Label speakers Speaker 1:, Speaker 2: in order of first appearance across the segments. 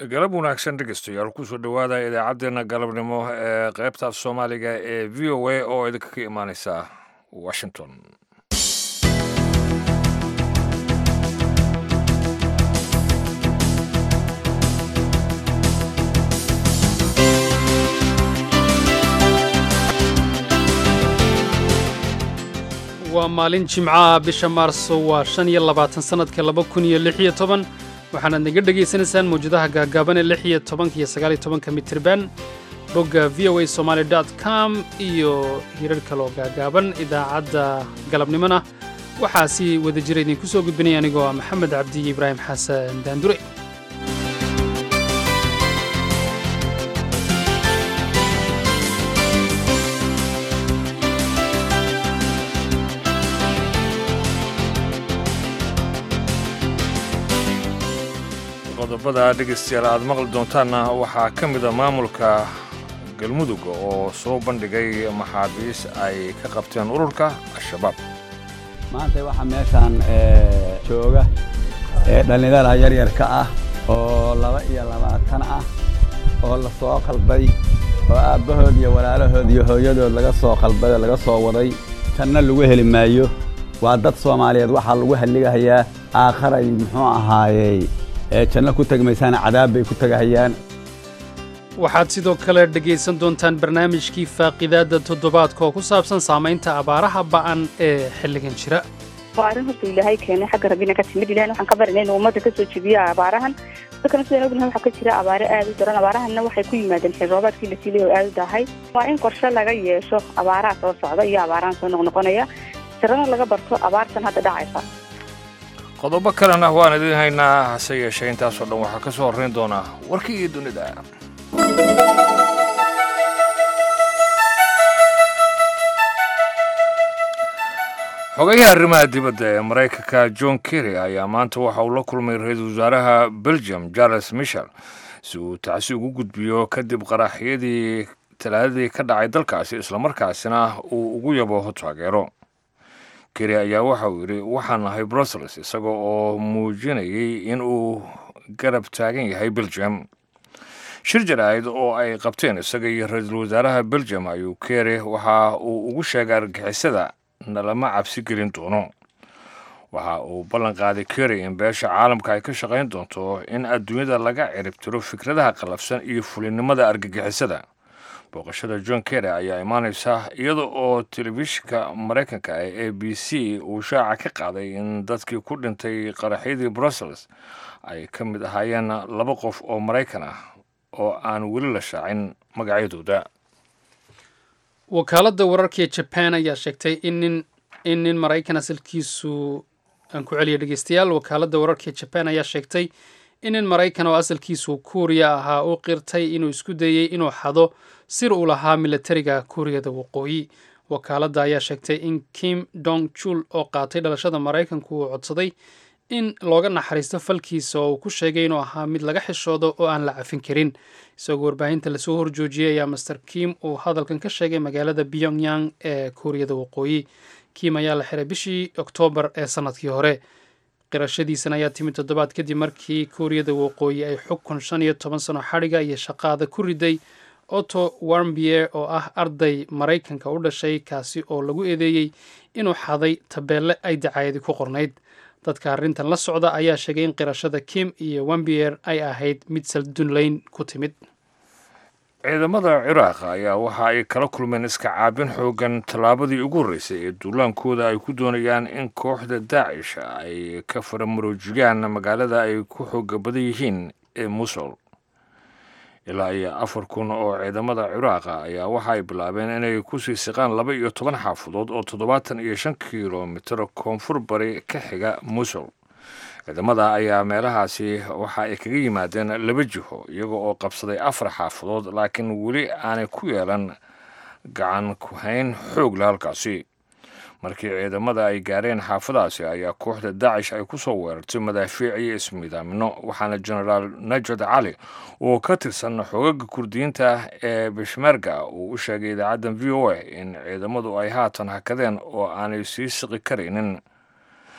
Speaker 1: galab wanaagsan dhegeystayaal kusoo dhowaada idaacaddeenna galabnimo ee qaybta af soomaaliga ee v o a oo idinka ka imaaneysa washington
Speaker 2: waa maalin jimcaha bisha maarso waa shan iyo labaatan sannadka laba kun iyo lix iyo toban waxaanaad naga dhegaysanaysaan mawjadaha gaagaaban ee lix iyo tobanka iyo sagaal iyo tobanka mitirban bogga v o a somaali dot com iyo hirar kaloo gaagaaban idaacadda galabnimona waxaa si wada jira idinku soo gudbinaya anigoo ah maxamed cabdiyo ibraahim xasan daandure
Speaker 1: qodobada dhegeystayaal aad maqli doontaanna waxaa ka mida maamulka galmudug oo soo bandhigay maxaabiis ay ka qabteen ururka al-shabaab
Speaker 3: maanta waxaa meeshaan jooga dhallinyara yaryarka ah oo laba iyo labaatan ah oo la soo qalbay oo aabbahood iyo walaalahood iyo hooyadood laga soo qalbay oo laga soo waday tanna lagu heli maayo waa dad soomaaliyeed waxaa lagu halligahayaa aakharay muxuu ahaayey janno ku tegmaysaana cadaab bay ku tegahayaan
Speaker 2: waxaad sidoo kale dhegaysan doontaan barnaamijkii faaqidaadda toddobaadka oo ku saabsan saamaynta abaaraha ba'an ee xilligan jira
Speaker 4: waa arrin horta ilaahay keenay xagga rabbina ka timid ilahay waxaan ka barinay inuu ummadda kasoo jebiyo abaarahan dadkana sidaan ognahay waxaa ka jira abaare aad u daran abaarahanna waxay ku yimaadeen xil roobaadkii la siilay oo aad u dahay waa in qorshe laga yeesho abaaraha soo socda iyo abaarahan soo noqnoqonaya sirana laga barto abaartan hadda dhacaysa
Speaker 1: qodobo kalena waan idiin haynaa hase yeeshee intaasoo dhan waxaa ka soo horrayn doonaa warkii iyo dunida xogayaha arrimaha dibadda ee maraykanka john kerry ayaa maanta waxa uu la kulmay ra-iisul wasaaraha belgium charles michel si uu tacsi ugu gudbiyo kadib qaraxyadii talaadadii ka dhacay dalkaasi islamarkaasina uu ugu yabo taageero keri ayaa waxa uu yidhi waxaan nahay brussels isagoo oo muujinayay in uu garab taagan yahay belgium shir jaraa'id oo ay qabteen isaga iyo ra-iisul wasaaraha belgium ayuu keri waxa uu ugu sheegay argagixisada nalama cabsi gelin doono waxa uu ballan qaaday keri in beesha caalamka ay ka shaqayn doonto in adduunyada laga ciribtiro fikradaha qallafsan iyo fulinnimada argagixisada booqashada john kerry ayaa imaaneysa iyada oo telefishinka maraykanka ee a b c uu shaaca ka qaaday in dadkii ku dhintay qaraxyadii brussels ay ka mid ahaayeen laba qof oo maraykan ah oo aan weli la shaacin magacyadooda
Speaker 2: wakaaladda wararka ee jaban ayaa sheegtay in nin in nin maraykan asalkiisu aan ku celiya dhegeystayaal wakaaladda wararka ee jaban ayaa sheegtay in nin maraykan oo asalkiisu kuuriya ahaa u qirtay inuu isku dayey inuu xado sir uu lahaa milatariga kuuriyada waqooyi wakaaladda ayaa sheegtay in kim dong jul oo qaatay dhalashada maraykanku uu codsaday in looga naxariisto falkiisa oo uu ku sheegay inuu ahaa mid laga xishoodo oo aan la cafin karin isagoo warbaahinta lasoo horjoojiyey ayaa master kim uu hadalkan ka sheegay magaalada pyongyang ee kuuriyada waqooyi kim ayaa la xiray bishii oktoobar ee sannadkii hore qirashadiisan ayaa timid toddobaad kadib markii kuuriyada waqooyi ay xukun shan iyo toban sano xadhiga iyo shaqaada ku riday otto warmbier oo ah arday maraykanka u dhashay kaasi oo lagu eedeeyey inuu xaday tabeelle ay dacaayadi ku qornayd dadka arrintan la socda ayaa sheegay in qirashada kim iyo wambier ay ahayd mid saldunlayn ku timid
Speaker 1: ciidamada ciraaq ayaa waxa ay kala kulmeen iska caabin xoogan tallaabadii ugu horreysay ee duulaankooda ay ku doonayaan in kooxda daacish ay ka faramaroojigaan magaalada ay ku xooga badan yihiin ee musul ilaa iyo afar kun oo ciidamada ciraaqa ayaa waxa ay bilaabeen inay kusii siqaan laba iyo toban xaafadood oo toddobaatan iyo shan kilomitir koonfur bari ka xiga musul ciidamada ayaa meelahaasi waxa ay kaga yimaadeen laba jiho iyaga oo qabsaday afar xaafadood laakiin weli aanay ku yeelan gacan ku-hayn xoog le halkaasi markii ciidamada ay gaareen xaafadaasi ayaa kooxda daacish ay ku soo weerartay madaafiic iyo ismiidaamino waxaana genaraal najad cali oo ka tirsan xoogaga kurdiyiinta ee bishmerga uu u sheegay idaacaddan v o a in ciidamadu ay haatan hakadeen oo aanay sii siqi karaynin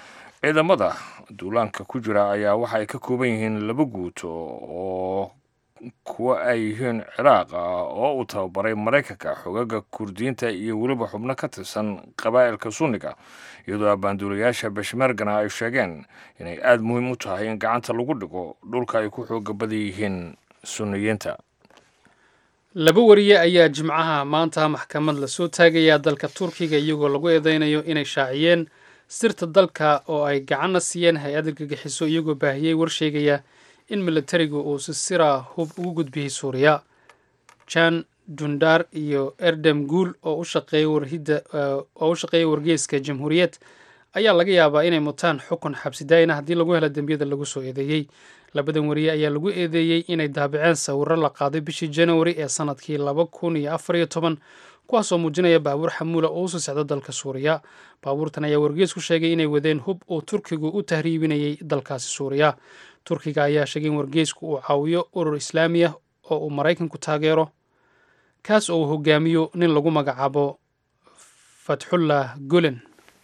Speaker 1: ciidamada duulaanka ku jira ayaa waxa ay ka kooban yihiin laba guuto oo kuwa ay yihiin ciraaq ah oo uu tababaray maraykanka xogaga kurdiyiinta iyo weliba xubno ka tirsan qabaa'ilka sunniga iyadoo abbaanduulayaasha beshmergana ay sheegeen inay aada muhiim u tahay in gacanta lagu dhigo dhulka ay ku xooga badan yihiin sunniyiinta
Speaker 2: laba wariye ayaa jimcaha maanta maxkamad lasoo taagayaa dalka turkiga iyagoo lagu eedeynayo inay shaaciyeen sirta dalka oo ay gacanna siiyeen hay-ad argagixiso iyagoo baahiyey war sheegaya in militarigu uu si sira hub ugu gudbiyey suuriya jan dundar iyo erdem guul oo u shaqeeya wargeyska jamhuuriyad ayaa laga yaabaa inay mutaan xukun xabsidaayina haddii lagu helo dembiyada lagu soo eedeeyey labadan wariye ayaa lagu eedeeyey inay daabiceen sawiro la qaaday bishii januari ee sanadkii laba kun iyo afar iyo toban kuwaasoo muujinaya baabuur xamuula oo usii socdo dalka suuriya baabuurtan ayaa wargeys ku sheegay inay wadeen hub uu turkigu u tahriibinayay dalkaasi suuriya turkiga ayaa sheegay in wargeysku uu caawiyo urur islaamiya oo uu maraykanku taageero kaas oo uu hogaamiyo nin lagu magacaabo fatxullah gulen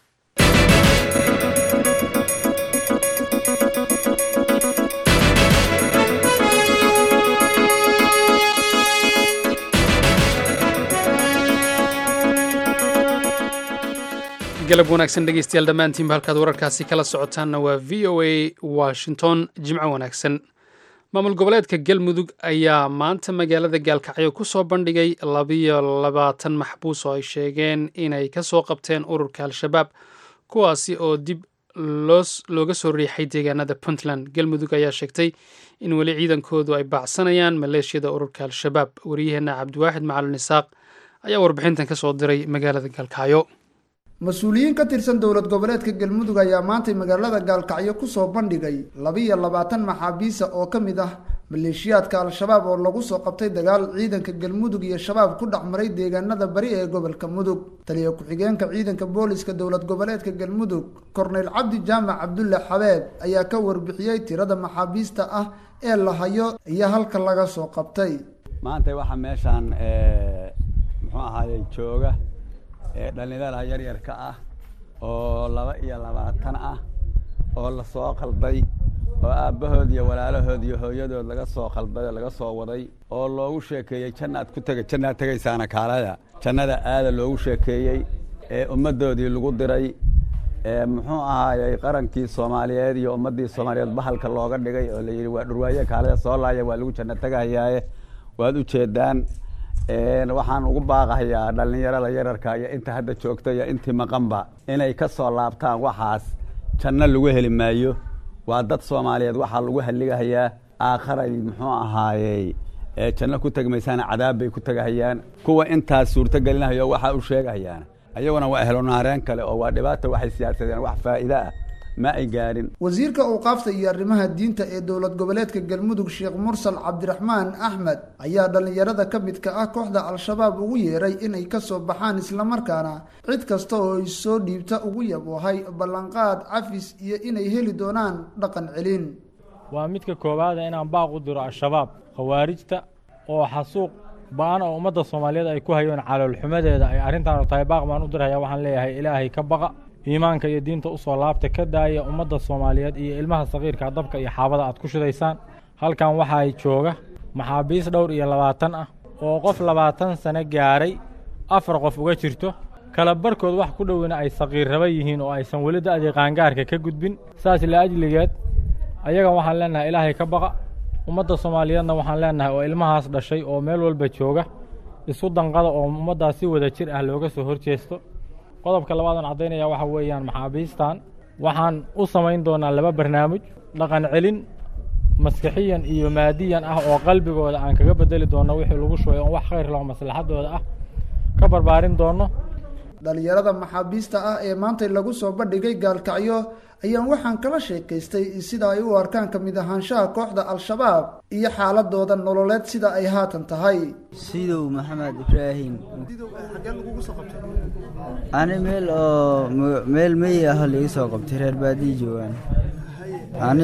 Speaker 2: galab wanaagsan dhegeystayaal dhammaantiinba halkaad wararkaasi kala socotaanna waa v o a washington jimco wanaagsan maamul goboleedka galmudug ayaa maanta magaalada gaalkacyo ku soo bandhigay labiyo labaatan maxbuus oo ay sheegeen inay ka soo qabteen ururka al-shabaab kuwaasi oo dib looga soo riixay deegaanada puntland galmudug ayaa sheegtay in weli ciidankoodu ay baacsanayaan maleeshiyada ururka al-shabaab wariyaheenna cabdiwaaxid macalin isaaq ayaa warbixintan ka soo diray magaalada gaalkacyo
Speaker 5: mas-uuliyiin ka tirsan dowlad goboleedka galmudug ayaa maantay magaalada gaalkacyo kusoo bandhigay labiiyo labaatan maxaabiisa oo ka mid ah maleeshiyaadka al-shabaab oo lagu soo qabtay dagaal ciidanka galmudug iyo shabaab ku dhex maray deegaanada bari ee gobolka mudug taliya ku-xigeenka ciidanka booliska dowlad goboleedka galmudug korneyl cabdi jaamac cabdulle xabeeb ayaa ka warbixiyey tirada maxaabiista ah ee la hayo iyo halka laga soo qabtay
Speaker 3: maanta waxaa meeshaan muxuu ahaayey jooga ee dhallinyarada yaryarka ah oo laba iyo labaatan ah oo lasoo qalday oo aabbahood iyo walaalahood iyo hooyadood laga soo qalday oo laga soo waday oo loogu sheekeeyey jannaad ku tega jannaad tegaysaana kaalada jannada aada loogu sheekeeyey ee ummaddoodii lagu diray ee muxuu ahaayey qarankii soomaaliyeed iyo ummaddii soomaaliyeed bahalka looga dhigay oo la yidhi waa dhurwaaye kaalada soo laaya waa lagu janno tegahayaaye waad u jeedaan waxaan ugu baaqahayaa dhallinyarada yararka iyo inta hadda joogta iyo intii maqanba inay ka soo laabtaan waxaas janno lagu heli maayo waa dad soomaaliyeed waxaa lagu halligahayaa aakharay muxuu ahaayey janno ku tegmaysaana cadaab bay ku tegahayaan kuwa intaas suurto gelinahayo waxaa u sheegahayaan ayaguna waa ehlonaareen kale oo waa dhibaata waxay siyaasadeen wax faa'iide ah ma ay gaarin
Speaker 5: wasiirka awqaafta iyo arrimaha diinta ee dowlad goboleedka galmudug sheekh mursal cabdiraxmaan axmed ayaa dhallinyarada ka midka ah kooxda al-shabaab ugu yeeray inay ka soo baxaan islamarkaana cid kasta oo ay soo dhiibta ugu yaboohay ballanqaad cafis iyo inay heli doonaan dhaqan celin
Speaker 6: waa midka koowaada inaan baaq u diro al-shabaab khawaarijta oo xasuuq ba-an oo ummadda soomaaliyeed ay ku hayoon caloolxumadeeda ay arrintaanu tahay baaq baan u dirhayaa waxaan leeyahay ilaahay ka baqa iimaanka iyo diinta usoo laabta ka daaya ummadda soomaaliyeed iyo ilmaha sakiirka dabka iyo xaabada aad ku shidaysaan halkan waxaa jooga maxaabiis dhowr iyo labaatan ah oo qof labaatan sano gaaray afar qof uga jirto kala barkood wax ku dhowina ay sakiirraba yihiin oo aysan weli da'dii qaangaarka ka gudbin saas la ajligeed ayagan waxaan leenahay ilaahay ka baqa ummadda soomaaliyeedna waxaan leenahay oo ilmahaas dhashay oo meel walba jooga isu danqada oo ummaddaas si wada jir ah looga soo horjeesto qodobka labaadaan caddaynaya waxa weeyaan maxaabiistan waxaan u samayn doonaa laba barnaamij dhaqan celin maskixiyan iyo maadiyan ah oo qalbigooda aan kaga bedeli doonno wixii lagu shubay oon wax khayr laho maslaxadooda ah ka barbaarin doonno
Speaker 5: dhallinyarada maxaabiista ah ee maanta lagu soo bandhigay gaalkacyo ayaan waxaan kala sheekaystay sida ay u arkaan ka mid ahaanshaha kooxda al-shabaab iyo xaaladooda nololeed sida ay haatan tahay
Speaker 7: sidow maxamed ibraahim ani meel oo meel meyi ah liga soo qabtay reer baadiyi joogaan ani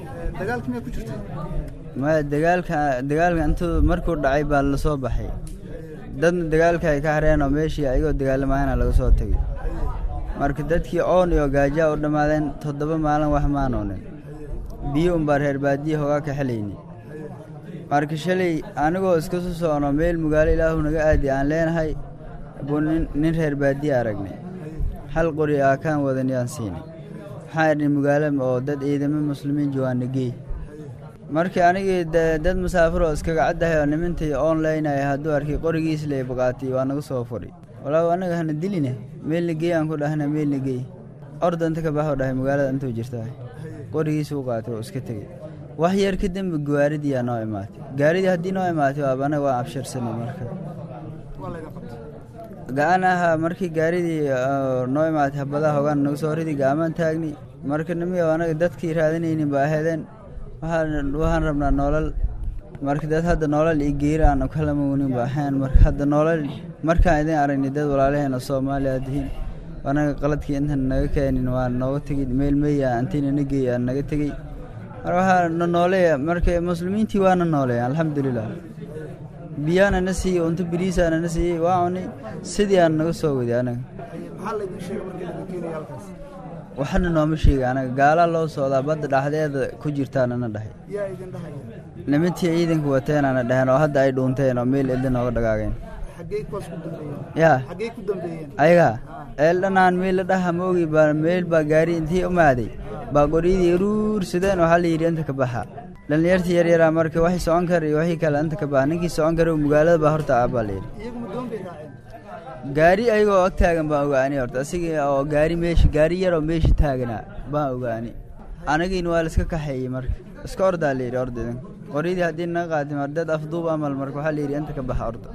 Speaker 7: maya dagaalka dagaalka intuu markuu dhacay baa lasoo baxay dadna dagaalka ay ka hareen oo meeshii ayagoo dagaalamayana laga soo tegay marka dadkii oon iyo gaajaa u dhammaadeen toddoba maalin wax maanoonin biyo unbaa reer baadiya hogaa ka xelayni marka shalay anigoo iska soo socno meel magaalo ilaahu naga aadi aan leenahay buu nin reer baadiya aragnay hal qori aa kaan wadan yaan siinay waxaan idhi magaalo oo dad ciidamo muslimiin joogaana geey markii anigii dad masaafir oo iskaga caddahay oo nimintii online ay hadduu arkay qorigiis lay baqaatay waa naga soo fudhi walaaw anaga hana diline meelna geey aan ku dhahna meelna geey orda inta ka baxoo dhahay magaalada intuu jirtaa qorigiisuu qaatay oo iska tegey wax yar ka dembe gaaridii aa noo imaatay gaaridii haddii noo imaatay waaba anaga waa absharsanay marka ga-an ahaa markii gaaridii noo imaatay habadaha hogaan naga soo ridi gaamaan taagni marka nimiyo anaga dadkii raadinaynin ba aheedeen waxaan rabnaa noolal marka dad hadda noolal iyo geeri aan kala mawnin ba ahayn marka hadda noolal markaan idin aragnay dad walaalaheena soomaaliya aad tihiin anaga qaladkii intan naga keenin waa nooga tegey meel meya antiina na geey aan naga tegey marka waxaa na nooleeya marka muslimiintii waana nooleeya alxamdulilah biyaana na siiyey unto biriisaana na siiyey waa cunay sidii aan naga soo waday anaga waxna nooma sheega anaga gaalaa loo socdaa badda dhaxdeeda ku jirtaanana dhahay nimintii ciidanka wateenana dhaheen oo hadda ay dhuunteen oo meel elda nooga dhagaageen yaa ayaga eeldhanaan meel la dhaha ma ogi baa meel baa gaari intii umaaday baa qoryadii ruursadeen waxaa la yidhi inta ka baxa dhallinyartii yaryaraa marka waxay socon kara iyo waxii kale inta ka baxa ninkii socon kara magaalada baa horta ah baa la yidhi gaari ayagoo ag taagan baan ogaani horta asiga oo gaari meesha gaari yaroo meesha taaganaa baan ogaani anagiina waa la iska kaxeeyey marka iska ordaa la yidhi orda idin qoryadii haddii naga qaatay mar dad afduub amal marka waxaa la yidhi inta ka baxa orda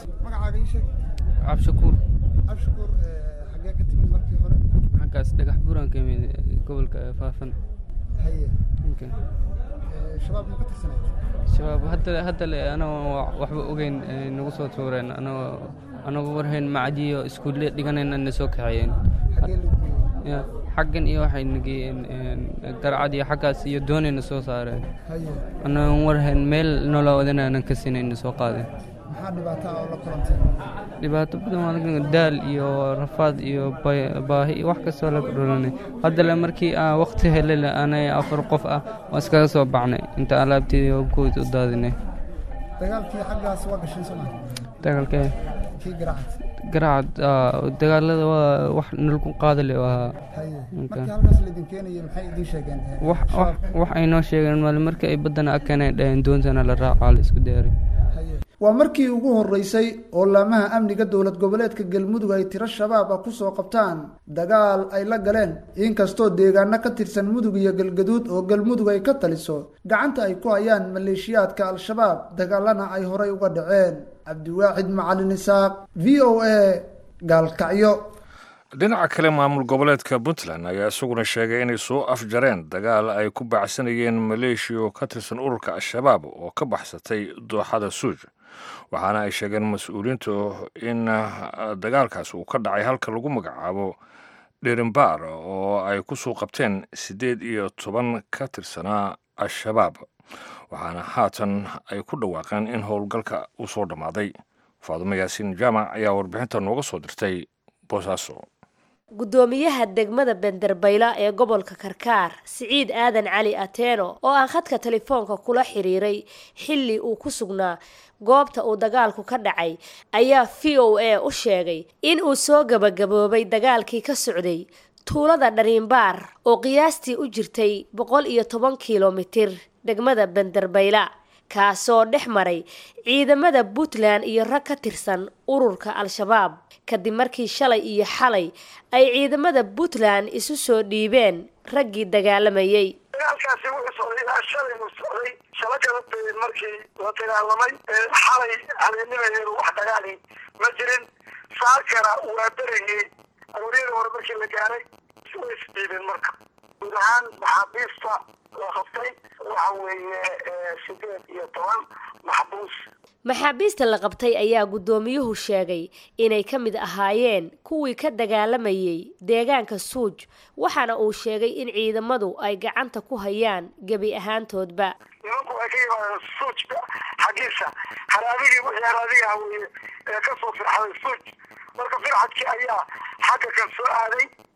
Speaker 8: cabshakuur
Speaker 5: abshakuur xagee ka timid markii hore
Speaker 8: xaggaas dhagax buuraan ka imid gobolka faafan
Speaker 5: haye
Speaker 8: Okay.
Speaker 5: shabaab ma ka tirsanayd
Speaker 8: shabaab hadda hadda le anagoo waxba ogeyn ay nagu soo tuureen anagoo anagoo warhayn macdiyo iskuulle dhiganayn na soo kaxeeyeen
Speaker 5: xagee lagu geeyey
Speaker 8: Ya, xaggan iyo waxay nageeyeen darcad iyo xaggaas iyo doonayna soo saareen
Speaker 5: haye
Speaker 8: anagoon warhayn meel noloa wadanaanan ka sinayna soo qaadeen
Speaker 5: maxaa dhibaato ah oo la kulantay
Speaker 8: dhibaato badan waa laga daal iyo rafaad iyo bay- baahi iyo wax kastoo laga dhulanay hadda le markii aan waqti helay anay afar qof ah waan iskaga soo baxnay inta alaabteedii oo guud u daadinay
Speaker 5: dagaalkii xaggaas waa gashay soo maa
Speaker 8: dagaalkee
Speaker 5: kii garacad
Speaker 8: garacad ah, dagaalada waa wax nalagu qaadale ahaa
Speaker 5: haye
Speaker 8: Okay.
Speaker 5: markii halkaas laydin keenayay maxay idiin sheegeen
Speaker 8: wax wax wax ay noo sheegeen maali markii ay baddana akeenay dhaheen doontana la raacaa la isku diyaaray
Speaker 5: haye waa markii ugu horeysay oo laamaha amniga dowlad goboleedka galmudug ay tiro shabaab ah kusoo qabtaan dagaal ay la galeen inkastoo deegaano ka tirsan mudug iyo galgaduud oo galmudug ay ka taliso gacanta ay ku hayaan maleeshiyaadka al-shabaab dagaalana ay horay uga dhaceen cabdiwaaxid macalin isaaq v o a gaalkacyo
Speaker 1: dhinaca kale maamul goboleedka puntland ayaa isaguna sheegay inay soo afjareen dagaal ay ku baacsanayeen maleeshiya oo ka tirsan ururka al-shabaab oo ka baxsatay dooxada suuj waxaana ay sheegeen mas-uuliyiintu in ah, dagaalkaas uu ka dhacay halka lagu magacaabo dherimbaar oo ay ku soo qabteen siddeed iyo toban ka tirsanaa al-shabaab waxaana haatan ay ku dhawaaqeen in howlgalka uu soo dhammaaday faadumo yaasiin jaamac ayaa warbixinta nooga soo dirtay boosaaso
Speaker 9: gudoomiyaha degmada benderbayla ee gobolka karkaar siciid aadan cali ateeno oo aan khadka telefoonka kula xiriiray xilli uu ku sugnaa goobta uu dagaalku ka dhacay ayaa v o a u sheegay in uu soo gabagaboobay dagaalkii ka socday tuulada dhariinbaar oo qiyaastii u jirtay boqol iyo toban kilomitir degmada benderbayla kaasoo dhex maray ciidamada puntland iyo rag ka tirsan ururka al-shabaab kadib markii shalay iyo xalay ay ciidamada puntland isu soo dhiibeen raggii dagaalamayay
Speaker 10: dagaalkaasi wuxuu socday ilaa shalay uu socday shalo kala beed markii la dagaalamay ee xalay habeennimadeedu wax dagaali ma jirin saakana waa berigii arooriyada hore markii la gaaray way isdhiibeen marka guud ahaan maxaabiista la qabtay waxa weeye eh, sideed iyo toban maxbuus
Speaker 9: maxaabiista la qabtay ayaa guddoomiyuhu sheegay inay ka mid ahaayeen kuwii ka dagaalamayay deegaanka suuj waxaana uu sheegay in ciidamadu ay gacanta ku hayaan gebi ahaantoodba
Speaker 10: nimanku waxay ka yimaadeen suujka xaggiisa haraabigii wixii haraadiga ah weeye ee ka soo firxaday suuj marka firxadkii ayaa xagga kan soo aaday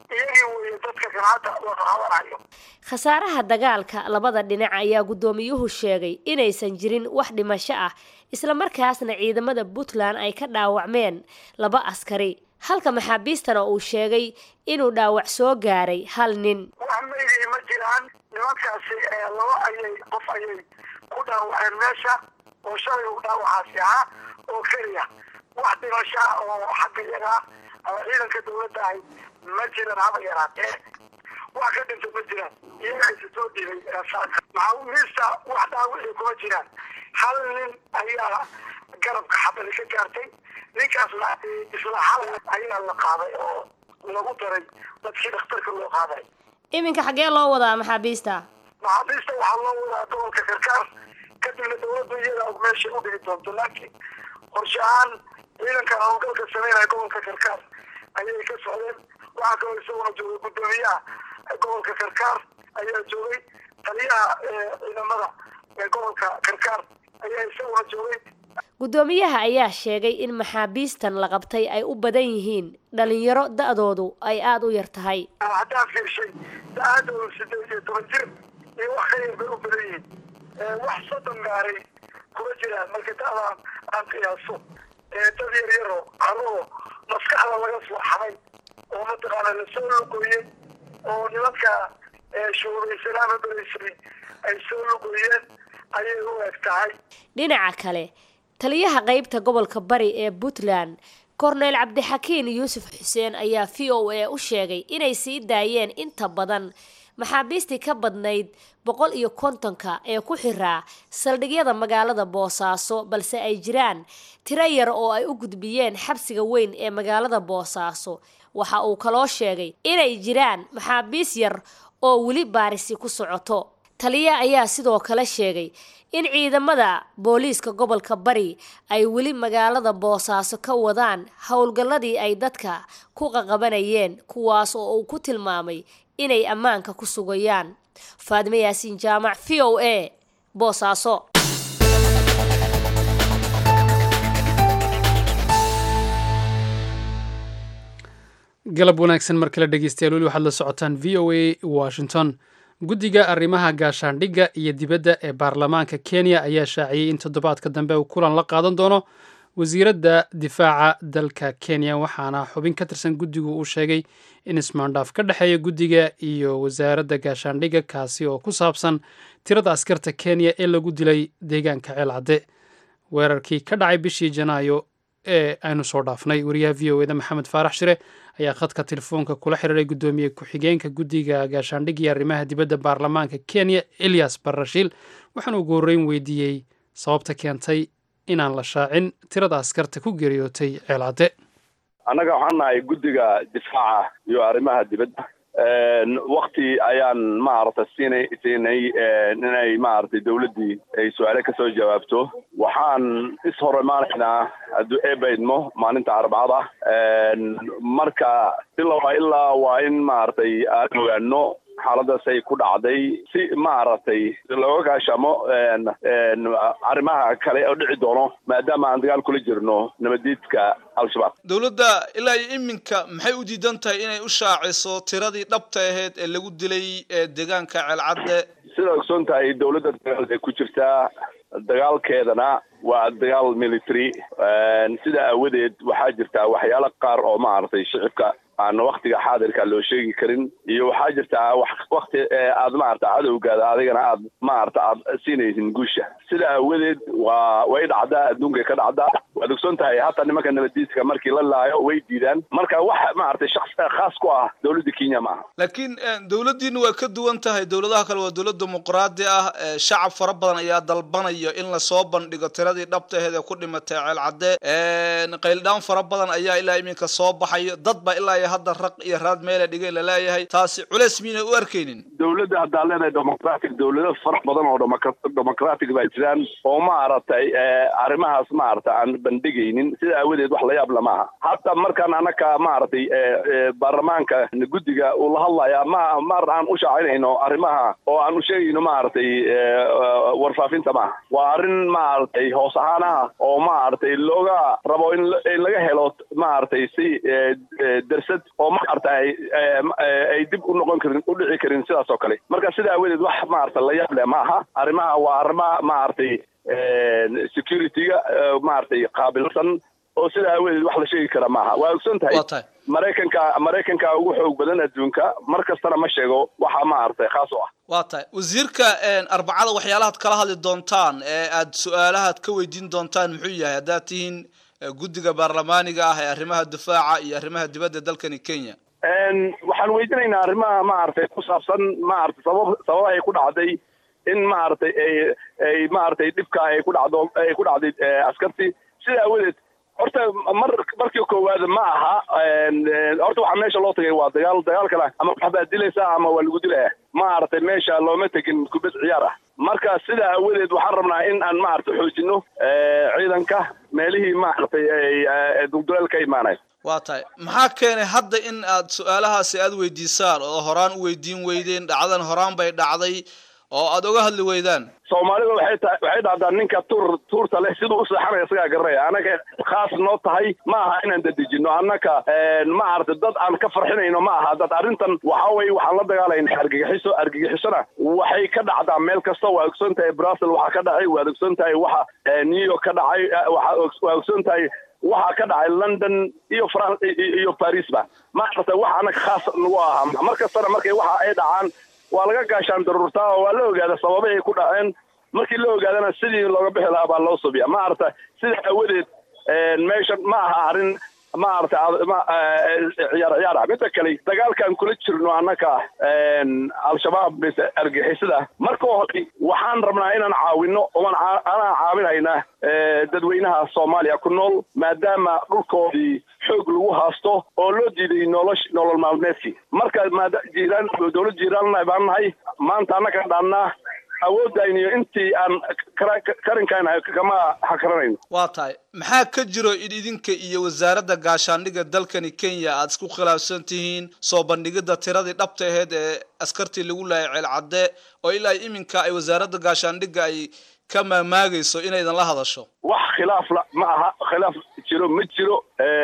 Speaker 10: iyagii weeye dadka kan hadda wada habanayo
Speaker 9: khasaaraha dagaalka labada dhinac ayaa guddoomiyuhu sheegay inaysan jirin wax dhimasho ah isla markaasna ciidamada puntland ay ka dhaawacmeen laba askari halka maxaabiistana uu sheegay inuu dhaawac soo gaaray hal nin
Speaker 10: wax maydii ma jiraan nimankaasi laba ayay qof ayay ku dhaawaceen meesha oo shalay uu dhaawacaasi ahaa oo keliya wax dhimasho ah oo xagga yagaa ama ciidanka dawladda ahay ma jiran haba yaraatee wax ka dhinta ma jiraan iyaga isa soo dhibay maxaabiista wax dhaawicii kuma jiraan hal nin ayaa garabka xabali ka gaartay ninkaasna isla hal ayaa la qaaday oo lagu daray dadkii dhakhtarka loo qaaday
Speaker 9: iminka xaggee loo wadaa maxaabiista
Speaker 10: maxaabiista waxaa loo wadaa gobolka karkaar kadibna dawladdu iyada og meeshay u dhigi doonto laakiin qorshe ahaan ciidanka howlgalka sameynaya gobolka karkaar ayay ka socdeen waxaa kaloo isaguna joogay guddoomiyaha gobolka karkaar ayaa joogay taliyaha ciidamada ee gobolka karkaar ayaa isaguna joogay
Speaker 9: guddoomiyaha ayaa sheegay in maxaabiistan la qabtay ay u badan yihiin dhalinyaro da-doodu ay aada u yar tahay
Speaker 10: haddaan fiirshay da-aadoodu sideed iyo toban jir iyo wax ka yar bay u badan yihiin wax soddon gaaray kuma jiraan marka da-daan aan qiyaaso dad yar yaro carruur maskaxda laga soo xaday oo mataqaana lasoo lugoyey oo nimanka shuubaysanaama beraysay ay soo lugoyeen ayay u eg tahay
Speaker 9: dhinaca kale taliyaha qeybta gobolka bari ee puntland korneyl cabdixakiin yuusuf xuseen ayaa v o a u sheegay inay sii daayeen inta badan maxaabiistii ka badnayd boqol iyo kontonka ee ku xiraa saldhigyada magaalada boosaaso balse ay jiraan tiro yar oo ay u gudbiyeen xabsiga weyn ee magaalada boosaaso waxa uu kaloo sheegay inay jiraan maxaabiis yar oo weli baarisi ku socoto taliya ayaa sidoo kale sheegay in ciidamada booliiska gobolka bari ay weli magaalada boosaaso ka wadaan howlgalladii ay dadka ku qaqabanayeen kuwaas oo uu ku tilmaamay inay ammaanka ku sugayaan faadime yaasiin jaamac v o a boosaaso
Speaker 2: galab wanaagsan mar kale dhegeystayaal weli waxaad la socotaan v o a washington guddiga arrimaha gaashaandhigga iyo dibadda ee baarlamaanka kenya ayaa shaaciyey in toddobaadka dambe uu kulan la qaadan doono wasiiradda difaaca dalka kenya waxaana xubin ka tirsan guddigu uu sheegay in ismaandhaaf ka dhexeeya guddiga iyo wasaaradda gaashaandhigga kaasi oo ku saabsan tirada askarta kenya ee lagu dilay deegaanka ceelcadde weerarkii ka dhacay bishii janaayo ee aynu soo dhaafnay wariyaha v o eda maxamed faarax shire ayaa khadka telefoonka kula xiriiray guddoomiye ku-xigeenka guddiga gaashaandhigga iyo arrimaha dibadda baarlamaanka kenya elias barashiil waxaana ugu horreyn weydiiyey sababta keentay inaan la shaacin tirada askarta ku geeriyootay ceelcadde
Speaker 11: annaga waxaan nahay guddiga difaaca iyo arrimaha dibadda wakti ayaan maaragtay siinay siinay inay maaragtay dawladdii ay su-aale kasoo jawaabto waxaan is hor imaanaynaa hadduu eebaydmo maalinta arbacada marka ilaa ilaa waa in maaragtay aan ogaano xaaladaas ay ku dhacday si maaragtay looga gaashamo arrimaha kale oo dhici doono maadaama aan dagaal kula jirno nabadiidka al-shabaab
Speaker 12: dowladda ilaa iyo iminka maxay u diidan tahay inay u shaaciso tiradii dhabta ahayd ee lagu dilay deegaanka ceelcadde
Speaker 11: sidaa ogsoon tahay dowladda dagaal ay ku jirtaa dagaalkeedana waa dagaal military sidaa aawadeed waxaa jirtaa waxyaalo qaar oo maaragtay shicibka aan waktiga xaadirka loo sheegi karin iyo waxaa jirtaa wakti aad maarata cadowgaada adigana aad maarata aad siinaysin guusha sida aawadeed waa way dhacdaa adduunkay ka dhacdaa waad ogsoon tahay hataa nimanka nabadiiska markii la laayo way diidaan marka wax maaragtay shaks khaas ku ah dowladda kenya ma aha
Speaker 12: laakiin dowladdiina waa ka duwan tahay dowladaha kale waa dowlad dimuqraadi ah shacab fara badan ayaa dalbanayo in lasoo bandhigo tiradii dhabta aheed ee ku dhimatay ceelcadde qayldhaan fara badan ayaa ilaa iminka soo baxayo dad baa ilaa hadda raq iyo raad meela dhigay laleeyahay taasi culeys miynay u arkaynin
Speaker 11: dowladda haddaa leedahay democratic dowlado fara badan oo democratic baa jiraan oo maaragtay arrimahaas maarata aan bandhigaynin sida aawadeed wax la yaab lama aha hataa markaan anaka maaragtay baarlamaanka guddiga uu la hadlaya ma mar aan u shaacinayno arrimaha oo aan u sheegayno maaragtay warfaafinta maaha waa arrin maaragtay hoos ahaanaha oo maaragtay looga rabo in laga helo maaragtay si dersad oo maaragtay ay dib u noqon karin u dhici karin sidaas oo kale marka sida aawadeed wax maaragtay la yaab leh ma aha arrimaha waa arrimaha maaragtay security-ga maaragtay qaabilsan oo sida aawadeed wax la sheegi kara maaha waa ogson tahay maraykanka maraykanka ugu xoog badan adduunka mar kastana ma sheego waxa maaragtay khaas u ah
Speaker 12: waa tahay wasiirka arbacada waxyaalahaad kala hadli doontaan ee aad su-aalahaad ka weydiin doontaan muxuu yahay haddaad tihiin guddiga baarlamaaniga ah ee arrimaha difaaca iyo arrimaha dibadda dalkani kenya
Speaker 11: waxaan weydiinaynaa arrimaha maaragtay ku saabsan maaragtay sabab sababahay ku dhacday in maaragtay ay ay maaragtay dhibka ay ku dhacdo ay ku dhacday askartii sida aawadeed horta mar markii koowaad ma aha horta waxaa meesha loo tagay waa dagaal dagaalkana ama waxbaad dilaysaa ama waa lagu dilaya maaragtay meesha looma tegin kubad ciyaar ah marka sida aawadeed waxaan rabnaa in aan maaragtay xoojino ciidanka meelihii maaragtay ay dulduleel ka imaanay
Speaker 12: waa tahay maxaa keenay hadda in aad su-aalahaasi aada weydiisaan oo horaan u weydiin weydeen dhacdan horaan bay dhacday oo aada oga hadli weydaan
Speaker 11: soomaalida waxay ta waxay dhahdaa ninka tuur tuurta leh siduu u seexanaya isagaa garanaya annaga khaas noo tahay ma aha inaan dadejino annaka ma aragtay dad aan ka farxinayno ma aha dad arrintan waxa weye waxaan la dagaalayna argagixiso argagixisona waxay ka dhacdaa meel kasta waa ogsoon tahay brussel waxaa ka dhacay waad ogsoon tahay waxa new york ka dhacay waa ogsoon tahay waxaa ka dhacay london iyo fran iyo paris ba ma aragtay wax annaga khaas nagu ahaa mar kastana markay waxa ay dhacaan waa laga gaashaan daruurtaa oo waa la ogaada sababahay ku dhaceen markii la ogaadana sidii looga bixi lahaa baa loo subiya ma aragta sida aawadeed meeshan ma aha arrin ma aragta ciyaar ciyaar ah midda kale dagaalkaan kula jirno annaka al-shabaab mise argixisada marka hore waxaan rabnaa inaan caawino oan anaan caawinhaynaa dadweynaha soomaaliya ku nool maadaama dhulkoodii xoog lagu haasto oo loo diiday nolosh nolol maalmeedkii marka maada jiiraan dowlad jiiraanna baan nahay maanta annaka dhaannaa awoodayna iyo intii aan karinkaan kama hakaranayno
Speaker 12: waa tahay maxaa ka jiro in idinka iyo wasaaradda gaashaandhigga dalkani kenya aada isku khilaafsan tihiin soo bandhigidda tiradii dhabta aheyd ee askartii lagu laayay ceelcadde oo ilaa iminka ay wasaaradda gaashaandhigga ay ka maamaagayso inaydan la hadasho
Speaker 11: wax khilaaf la ma aha khilaaf jiro ma jiro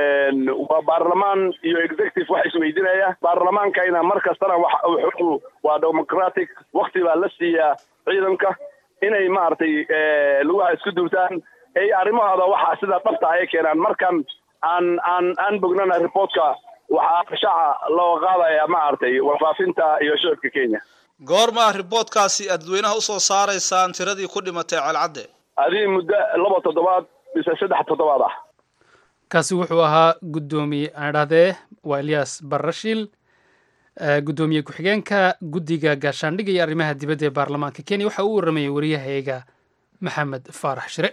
Speaker 11: waa baarlamaan iyo executive wax isweydinaya baarlamaankayna mar kastana wuxuu waa democratic wakti baa la siiyaa ciidanka inay maaragtay lugaha isku duubtaan ay arrimahooda waxa sida dhabta ay keenaan markan aan aan aan bognana reportka waxaa shaaca loo qaadaya maaragtay warfaafinta iyo shicibka kenya
Speaker 12: goorma riboodkaasi aad dadweynaha usoo saaraysaan tiradii ku dhimatay ceelcadde
Speaker 11: adii muddo laba toddobaad mise saddex toddobaad ah
Speaker 2: kaasi wuxuu ahaa guddoomiye aan idhahdee waa eliyas barashiil guddoomiye ku-xigeenka guddiga gaashaandhigga iyo arrimaha dibadda ee baarlamaanka kenya waxa uu waramayay wariyahayga maxamed faarax shire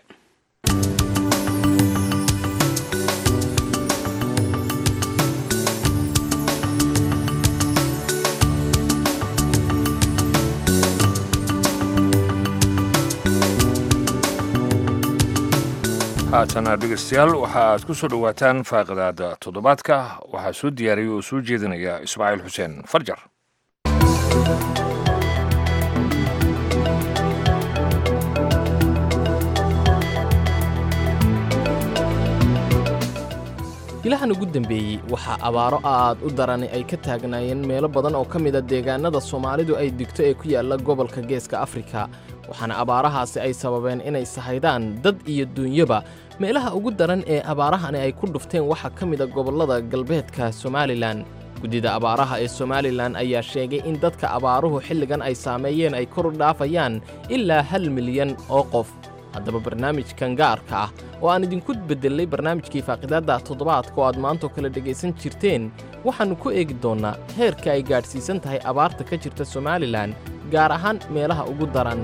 Speaker 1: haatana dhegeystayaal waxa aad ku soo dhowaataan faaqidaada toddobaadka waxaa soo diyaariyay oo soo jeedinaya ismaaciil xuseen farjar
Speaker 13: ilahan ugu dembeeyey waxaa abaaro aad u darani ay ka taagnaayeen meelo badan oo ka mida deegaanada soomaalidu ay digto ee ku yaalla gobolka geeska afrika waxaana abaarahaasi ay sababeen inay sahaydaan dad iyo duunyaba meelaha ugu daran ee abaarahani ay ku dhufteen waxaa ka mida gobollada galbeedka somalilan guddida abaaraha ee somalilan ayaa sheegay in dadka abaaruhu xilligan ay saameeyeen ay kor u dhaafayaan ilaa hal milyan oo qof haddaba barnaamijkan gaarka ah oo aan idinku beddelay barnaamijkii faaqidaadda toddobaadka oo aad maantoo kale dhegaysan jirteen waxaannu ku eegi doonnaa heerka ay gaadhsiisan tahay abaarta ka jirta somalilan gaar ahaan meelaha ugu daran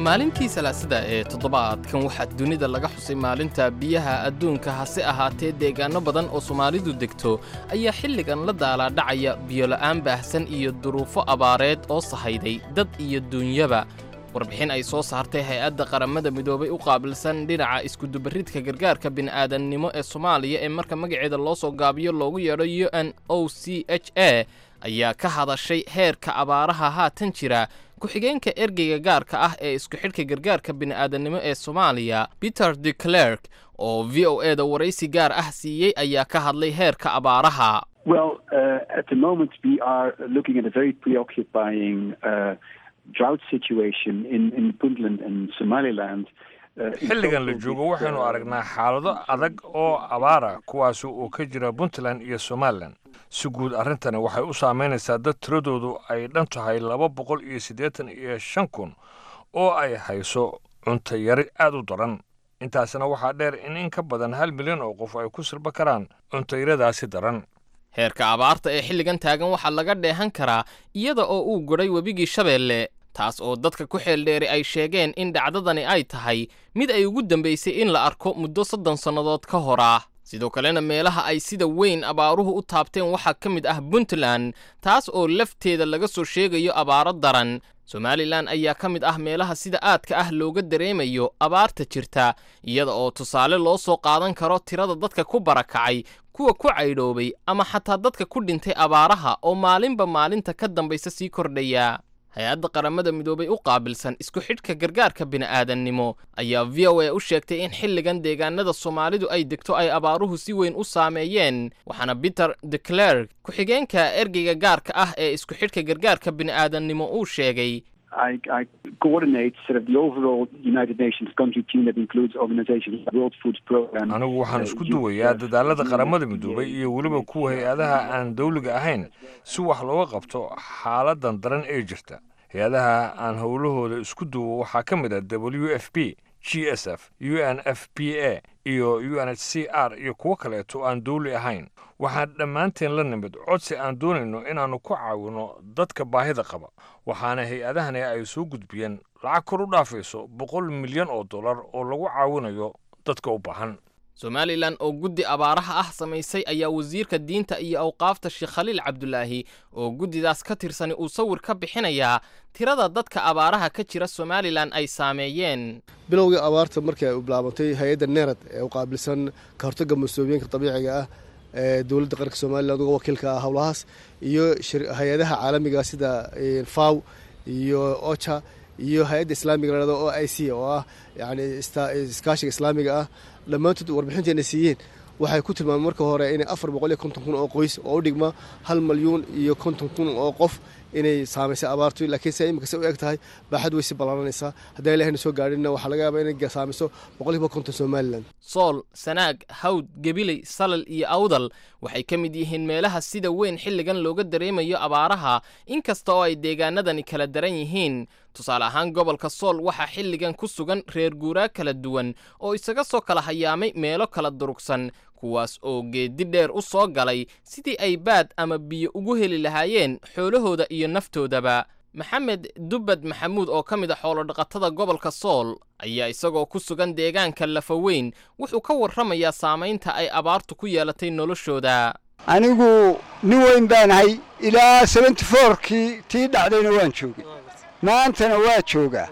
Speaker 13: maalintii salaasada ee toddobaadkan waxaa dunida laga xusay maalinta biyaha adduunka hase ahaatee deegaanno badan oo soomaalidu degto ayaa xilligan la daalaadhacaya biyola'aan baahsan iyo duruufo abaareed oo sahayday dad iyo duunyaba warbixin ay soo saartay hay-adda qaramada midoobay u qaabilsan dhinaca iskudubaridka gargaarka bini'aadannimo ee soomaaliya ee marka magaceeda loo soo gaabiyo loogu yeedho u n o c h a ayaa ka hadashay heerka abaaraha haatan jira ku-xigeenka ergeyga gaarka ah ee isku xidhka gargaarka bini'aadannimo ee soomaaliya peter de clerk oo v o e da waraysi gaar ah siiyey ayaa ka hadlay heerka abaaraha
Speaker 14: Well, uh, at the moment we are looking at a very preoccupying uh, drought situation in, in Puntland and Somaliland. Uh, in
Speaker 1: xilligan la
Speaker 14: total,
Speaker 1: joogo
Speaker 14: this,
Speaker 1: waxaynu
Speaker 14: uh,
Speaker 1: aragnaa xaalado adag oo abaara kuwaasi oo ka jira puntland iyo somalilan si guud arrintani waxay u saamaynaysaa dad tiradoodu ay dhan tahay laba boqol iyo siddeetan iyo shan kun oo ay hayso cunto yari aad u daran intaasina waxaa dheer in in ka badan hal milyan oo qof ay ku silba karaan cuntayaradaasi daran
Speaker 13: heerka abaarta ee xilligan taagan waxaa laga dheehan karaa iyada oo uu godhay webigii shabeelle taas oo dadka ku xeeldheeri ay sheegeen in dhacdadani ay tahay mid ay ugu dambaysay in la arko muddo soddon sannadood ka hor ah sidoo kalena meelaha ay sida weyn abaaruhu u taabteen waxaa ka mid ah puntland taas oo lafteeda laga soo sheegayo abaaro daran somalilan ayaa ka mid ah meelaha sida aadka ah looga dareemayo abaarta jirta iyada oo tusaale loo soo qaadan karo tirada dadka ku barakacay kuwa ku caydhoobay ama xataa dadka ku dhintay abaaraha oo maalinba maalinta ka dambaysa sii kordhaya hay-adda qaramada midoobay u qaabilsan isku xidhka gargaarka bini'aadannimo ayaa v o a u sheegtay in xilligan deegaanada soomaalidu ay degto ay abaaruhu si weyn u saameeyeen waxaana peter de clerk ku-xigeenka ergeyga gaarka ah ee isku xidhka gargaarka bini'aadannimo uu sheegay
Speaker 14: I, I coordinate sort of the overall United Nations country team that includes organizations like the World Food Program.
Speaker 1: anigu waxaan
Speaker 14: uh,
Speaker 1: isku
Speaker 14: UNICEF,
Speaker 1: duwayaa dadaalada qaramada
Speaker 14: UNFPA,
Speaker 1: midoobay iyo weliba kuwa hay-adaha aan dawliga ahayn si wax looga qabto xaaladan daran ee jirta hay-adaha aan howlahooda isku duwo waxaa ka mid ah w f p g s f u n f p a iyo u n h c r iyo kuwo kaleeto aan dawli ahayn waxaan dhammaanteen la nimid codsi aan doonayno inaannu ku caawinno dadka baahida qaba waxaana hay-adahani ay soo gudbiyeen lacag kor u dhaafayso boqol milyan oo dollar oo lagu caawinayo dadka u baahan
Speaker 13: somalilan oo guddi abaaraha ah samaysay ayaa wasiirka diinta iyo awqaafta sheekh khaliil cabdulaahi oo guddidaas ka tirsani uu sawir ka bixinayaa tirada dadka abaaraha ka jira somalilan ay saameeyeen
Speaker 15: bilowgii abaarta markii ay u bilaabantay hay-adda nerad ee u qaabilsan ka hortagga mas-uuliyinka dabiiciga ah ee dowladda qaranka somalilan uga wakiilka ah howlahaas iyo shir- hay-adaha caalamiga sida eh, faw iyo ocha iyo hay-adda islaamiga la o i c oo ah yani ista- iskaashiga islaamiga ah dhammaantood warbixinteena siiyeen waxay ku tilmaameen marka hore inay afar boqol iyo konton kun oo qoys oo u dhigma hal malyuun iyo konton kun oo qof inay saamaysay abaartu laakiin se imika se u eg tahay baaxad way si ballaaranaysaa haddaan ilahayna soo gaadhinna waxaa laga yaabaa inay saamayso boqolkiiba konton somalilan
Speaker 13: sool sanaag hawd gebiley salal iyo awdal waxay ka mid yihiin meelaha sida weyn xilligan looga dareemayo abaaraha inkasta oo ay deegaanadani kala daran yihiin tusaale ahaan gobolka sool waxaa xilligan ku sugan reer guuraa kala duwan oo isaga soo kala hayaamay meelo kala durugsan kuwaas oo geedi dheer u soo galay sidii ay baad ama biyo ugu heli lahaayeen xoolahooda iyo naftoodaba maxamed dubbad maxamuud oo ka mid a xoolodhaqatada gobolka sool ayaa isagoo ku sugan deegaanka lafaweyn wuxuu ka warramayaa saamaynta ay abaartu ku yeelatay noloshooda
Speaker 16: anigu nin weyn baanahay ilaa seventy fourkii tii dhacdayna waan joogay maantana waa joogaa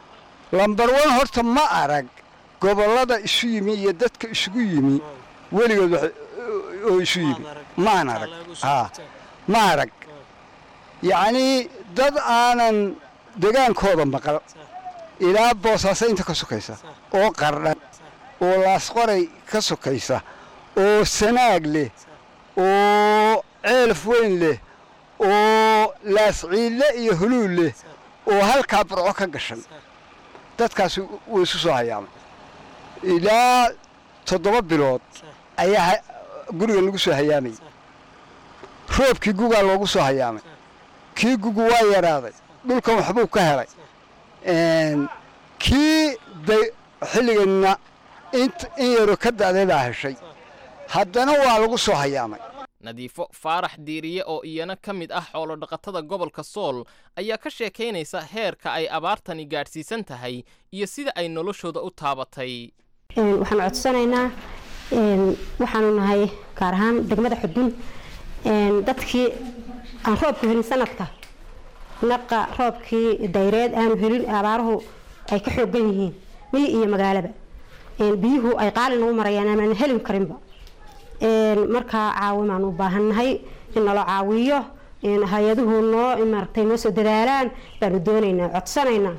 Speaker 16: lambar wan horta ma arag gobollada isu yimi iyo dadka isugu yimi weligood wax oo isu yimi maan arag haa ma arag yacnii dad aanan degaankooda maqal ilaa boosaaso inta ka sokaysa oo qardhan oo laasqoray ka sokaysa oo sanaag leh oo ceelaf weyn leh oo laasciille iyo huluul leh oo halkaa burco ka gashan dadkaas wuu isu soo hayaamay ilaa toddoba bilood ayaa ha- guriga lagu soo hayaamayay roobkii gugaa loogu soo hayaamay kii gugu waa yaraaday dhulkan waxbuu ka helay Een, kii day xilliganna int in yaroo ka da'day baa heshay haddana waa lagu soo hayaamay
Speaker 13: nadiifo faarax diiriye oo iyana ka mid ah xoolodhaqatada gobolka sool ayaa ka sheekaynaysa heerka ay abaartani gaadhsiisan tahay iyo sida ay noloshooda u taabatay
Speaker 17: waxaan codsanaynaa waxaanu nahay gaar ahaan degmada xudun dadkii aan roobku helin sanadka naqa roobkii dayreed aanu helin abaaruhu ay ka xoogan yihiin miyi iyo magaalaba biyuhu ay qaali nagu marayaan amaan helin karinba markaa caawimaan u baahannahay in nalo caawiyo hay-aduhu noo maaragtay noo soo dadaalaan baanu doonaynaa codsanaynaa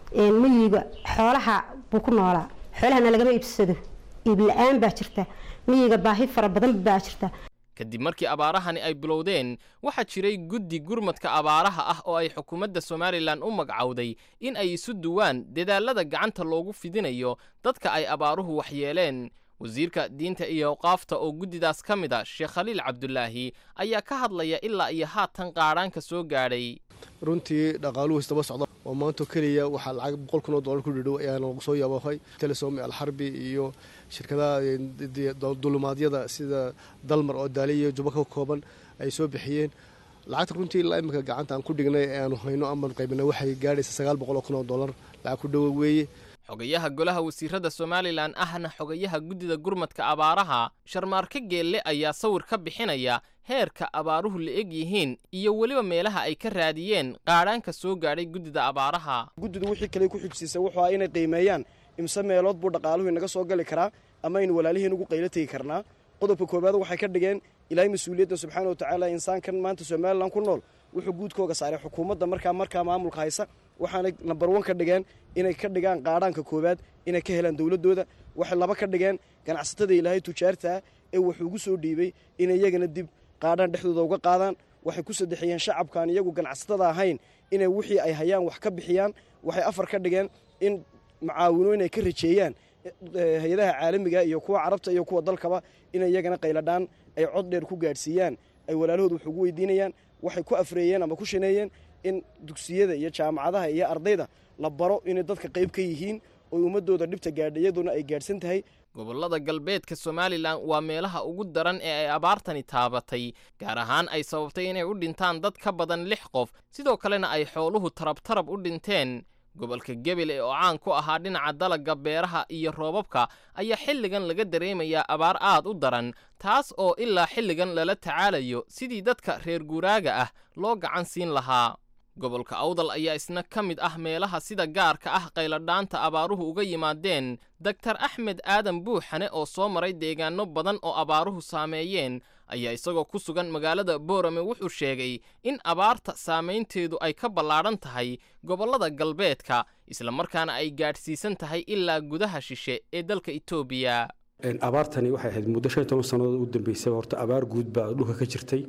Speaker 17: miyiga xoolaha buu ku noolaa xoolahana lagama iibsado iib la-aan baa jirta miyiga baahi fara badan baa jirta
Speaker 13: kadib markii abaarahani ay bilowdeen waxaa jiray guddi gurmadka abaaraha ah oo ay xukuumadda somalilan u magacowday in ay isu duwaan dadaalada gacanta loogu fidinayo dadka ay abaaruhu waxyeeleen wasiirka diinta iyo awqaafta oo guddidaas ka mid a sheekh khaliil cabdulaahi ayaa ka hadlaya ilaa iyo haatan qaadhaanka soo gaadhay
Speaker 15: runtii dhaqaaluhu isdaba socda oo maanta keliya waxaa lacag boqol kun oo dollar ku dhidhow ayaana lagu soo yaboohay telesom alxarbi iyo shirkadaha dulumaadyada sida dalmar oo daali iyo juba ka kooban ay soo bixiyeen lacagta runtii ilaa iminka gacanta aan ku dhignay ee aanu hayno amaan qaybina waxay gaadhaysa sagaal boqol oo kun oo dollar lacag ku dhowo weeye
Speaker 13: xogayaha golaha wasiirada somalilan ahna xogayaha guddida gurmadka abaaraha sharmaarke geelle ayaa sawir ka bixinaya heerka abaaruhu la eg yihiin iyo weliba meelaha ay ka raadiyeen qaadhaanka soo gaadhay guddida abaaraha
Speaker 18: guddidu wixii kale ku xigsiisay wuxuu ah inay qiimeeyaan imse meelood buu dhaqaaluhu inaga soo gali karaa ama aynu walaalihiin ugu qaylo tegi karnaa qodobka koowaad waxay ka dhigeen ilaahay mas-uuliyadda subxaana wa tacaala insaankan maanta somalilan ku nool wuxuu guudkooga saaray xukuumadda markaa markaa maamulka haysa waxaanay nambar wan ka dhigeen inay ka dhigaan qaadhaanka koowaad inay ka helaan dowladooda waxay laba ka dhigeen ganacsatada ilaahay tujaartaa ee wuxuu ugu soo dhiibay inay iyagana dib qaadhaan dhexdooda uga qaadaan waxay ku saddexiyeen shacabkaan iyagu ganacsatada ahayn inay wixii ay hayaan wax ka bixiyaan waxay afar ka dhigeen in macaawino inay ka rajeeyaan hay-adaha caalamiga iyo kuwa carabta iyo kuwa dalkaba inay iyagana qayladhaan ay cod dheer ku gaadhsiiyaan ay walaalahood wax ugu weydiinayaan waxay ku afreeyeen ama ku shaneeyeen in dugsiyada iyo jaamacadaha iyo ardayda la baro inay dadka qayb ka yihiin oo ummadooda dhibta gaadha iyaduna ay gaadhsan tahay
Speaker 13: gobollada galbeedka somalilan waa meelaha ugu daran ee ay abaartani taabatay gaar ahaan ay sababtay inay u dhintaan dad ka badan lix qof sidoo kalena ay xooluhu tarabtarab u dhinteen gobolka gebele oo caan ku ahaa dhinaca dalagga beeraha iyo roobabka ayaa xilligan laga dareemayaa abaar aad u daran taas oo ilaa xilligan lala tacaalayo sidii dadka reer guuraaga ah loo gacan siin lahaa gobolka awdal ayaa isna ka mid ah meelaha sida gaarka ah qayladhaanta abaaruhu uga yimaadeen doktar axmed aadan buuxane oo soo maray deegaano badan oo abaaruhu saameeyeen ayaa isagoo ku sugan magaalada boorame wuxuu sheegay in abaarta saamaynteedu ay ka ballaadhan tahay gobollada galbeedka islamarkaana ay gaadhsiisan tahay ilaa gudaha shishe ee dalka etoobiya
Speaker 19: abaartani waxay ahayd muddo shan iyo toban sannadood u dambeysay horta abaar guud baa dhulka ka jirtay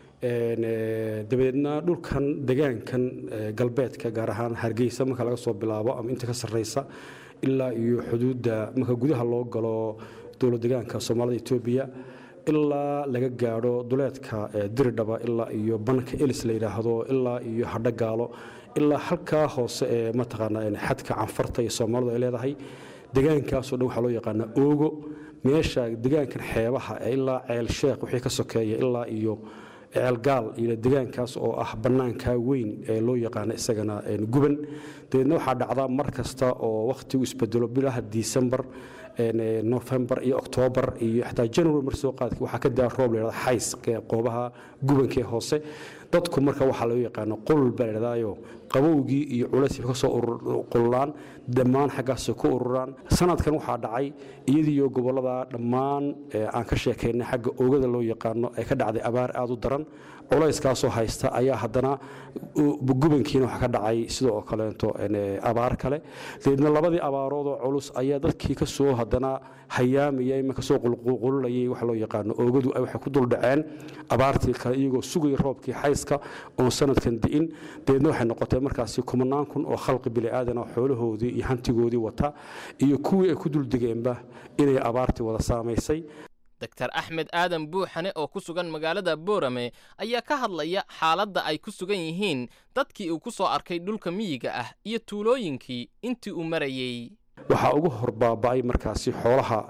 Speaker 19: dabadeedna dhulkan degaankan galbeedka gaar ahaan hargeysa marka laga soo bilaabo ama inta ka sarreysa ilaa iyo xuduudda marka gudaha loo galo dowlad degaanka soomaalida etoobiya ilaa laga gaadho duleedka diridhaba ilaa iyo banka elis la yidhaahdo ilaa iyo hadhogaalo ilaa halkaa hoose ee mataqaanaa xadka canfarta iyo soomaalidu ay leedahay degaankaasoo dhan waxaa loo yaqaanaa oogo meesha degaankan xeebaha ee ilaa ceel sheekh wixii ka sokeeya ilaa iyo ceelgaal iyo degaankaas oo ah bannaanka weyn ee loo yaqaano isagana guban dabeedna waxaa dhacdaa mar kasta oo wakhtigu isbedelo bilaha disembar nofembar iyo oktoobar iyo xataa january mar soo qaadka waxaa ka daa roob layhahda xays qoobaha gubankee hoose dadku marka waxaa loo yaqaano qulul baa layidhahdaayo qabowgii iyo culayskii ka soo qululaan dhammaan xaggaasay ku ururaan sanadkan waxaa dhacay iyadiiyo gobollada dhammaan aan ka sheekaynay xagga oogada loo yaqaano ee ka dhacday abaar aad u daran culayskaasoo haysta ayaa haddana gubankiina waxaa ka dhacay sidoo kaleento abaar kale dabeedna labadii abaaroodoo culus ayaa dadkii kasoo haddana hayaamayay ma kasoo qulqulayay waxa loo yaqaano oogadu waxay ku duldhaceen abaartii kale iyagoo sugaya roobkii xayska oon sanadkan di'in dabeedna waxay noqotay markaasi kumanaan kun oo khalqi bini'aadana xoolahoodii iyo hantigoodii wata iyo kuwii ay ku duldegeenba inay abaartii wada saamaysay
Speaker 13: doktar axmed aadan buuxane oo ku sugan magaalada boorame ayaa ka hadlaya xaaladda ay ku sugan yihiin dadkii uu ku soo arkay dhulka miyiga ah iyo tuulooyinkii intii uu marayey
Speaker 19: waxaa ugu hor baaba'ay markaasi xoolaha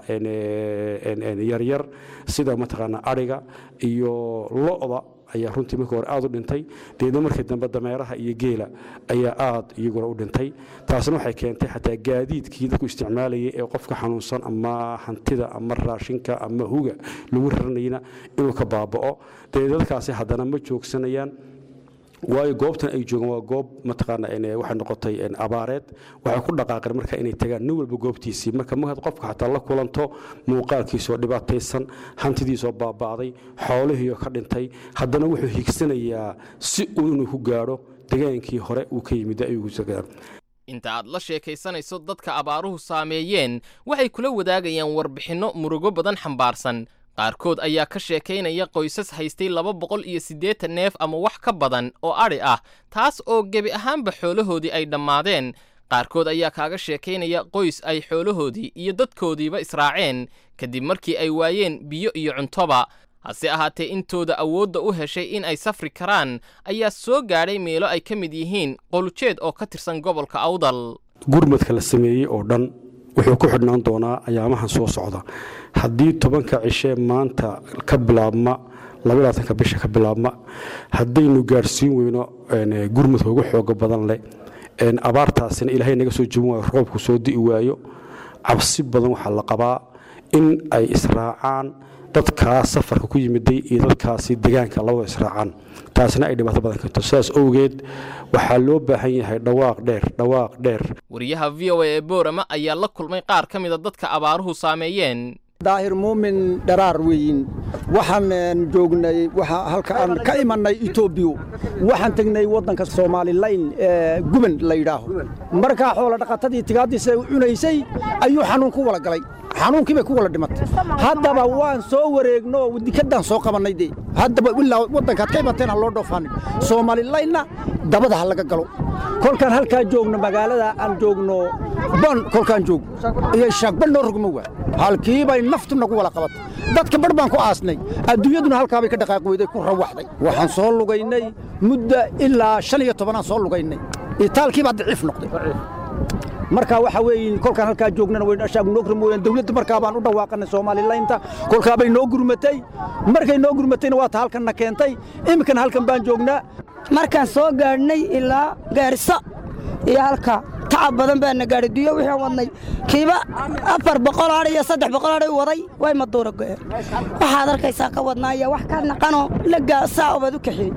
Speaker 19: yaryar sida mataqaanaa adhiga iyo lo'da ayaa runtii markii hore aad u dhintay deedna markii dambe dameeraha iyo geela ayaa aad iyaguna u dhintay taasna waxay keentay xataa gaadiidkii dadku isticmaalayay ee qofka xanuunsan ama hantida ama raashinka ama huga lagu raranayna inuu ka baaba'o dee dadkaasi haddana ma joogsanayaan waayo goobtan ay joogaan waa goob mataqaana waxay noqotay abaareed waxay ku dhaqaaqeen marka inay tagaan nin walba goobtiisii marka markaad qofka xataa la kulanto muuqaalkiisoo dhibaataysan hantidiisoo baaba'day xoolihiioo ka dhintay haddana wuxuu higsanayaa si uu inuu ku gaadho degaankii hore uu ka yimid ayuu
Speaker 13: inta aad la sheekaysanayso dadka abaaruhu saameeyeen waxay kula wadaagayaan warbixinno murugo badan xambaarsan qaarkood ayaa ka sheekaynaya qoysas haystay laba boqol iyo siddeetan neef ama wax ka badan oo adhi ah taas oo gebi ahaanba xoolahoodii ay dhammaadeen qaarkood ayaa kaaga sheekaynaya qoys ay xoolahoodii iyo dadkoodiiba israaceen kadib markii ay waayeen biyo iyo cuntoba hase ahaatee intooda awoodda u heshay in ay safri karaan ayaa soo gaadhay meelo ay ka mid yihiin qolujeed oo ka tirsan gobolka awdal
Speaker 19: gurmadka la sameeyey oo dhan wuxuu ku xidhnaan doonaa ayaamahan soo socda haddii tobanka cishe maanta ka bilaabma labaatanka bisha ka bilaabma haddaynu gaadhsiin weyno gurmadka ugu xooga badan leh abaartaasina ilaahay naga soo jebin waayo roobku soo di'i waayo cabsi badan waxaa la qabaa in ay israacaan dadkaas safarka ku yimiday iyo dadkaasi degaanka labada israacaan taasina ay dhibaato badan karto sidaas owgeed waxaa loo baahan yahay dhawaaq dheer dhawaaq dheer
Speaker 13: wariyaha v o a ee boorama ayaa la kulmay qaar ka mida dadka abaaruhu saameeyeen
Speaker 20: daahir muumin dharaar weeyin waxaan joognay waxa halka aan ka imannay etoobiya waxaan tegnay waddanka soomaalilayn ee guban la yidhaaho markaa xoola dhaqatadii tigaaddiisa u cunaysay ayuu xanuun ku wala galay xanuunkii bay ku wala dhimatay haddaba waan soo wareegno dikaddaan soo qabannay dee haddaba ilaa waddankaad ka imateen ha loo dhoofaanin soomaalilaynna dabada ha laga galo kolkaan halkaa joogno magaalada aan joogno bon kolkaan joog iyo shaagba noo rogmo waa halkii bay naftu nagu wala qabatay dadka bar baan ku aasnay adduunyaduna halkaa bay ka dhaqaaqi weyday ku rawaxday waxaan soo lugaynay mudda ilaa shan iyo tobanaan soo lugaynay itaalkii baa daciif noqday marka waxa weeye kolkaan halkaa joognana way ashaagu noo mooyaan dawladda markaa baan u dhawaaqanay soomaalilaynta kolkaa bay noo gurmatay markay noo gurmatayna waa ta halkanna keentay iminkana halkan baan joognaa
Speaker 21: markaan soo gaadhnay ilaa gaariso iyo halka tacab badan baana gaadhay duyo wixii aan wadnay kiiba afar boqol adh iyo saddex boqol adhay waday way maduura go'een waxaad arkaysaa ka wadnaa iyo wax ka naqanoo lagaa saa obaad u kaxiyey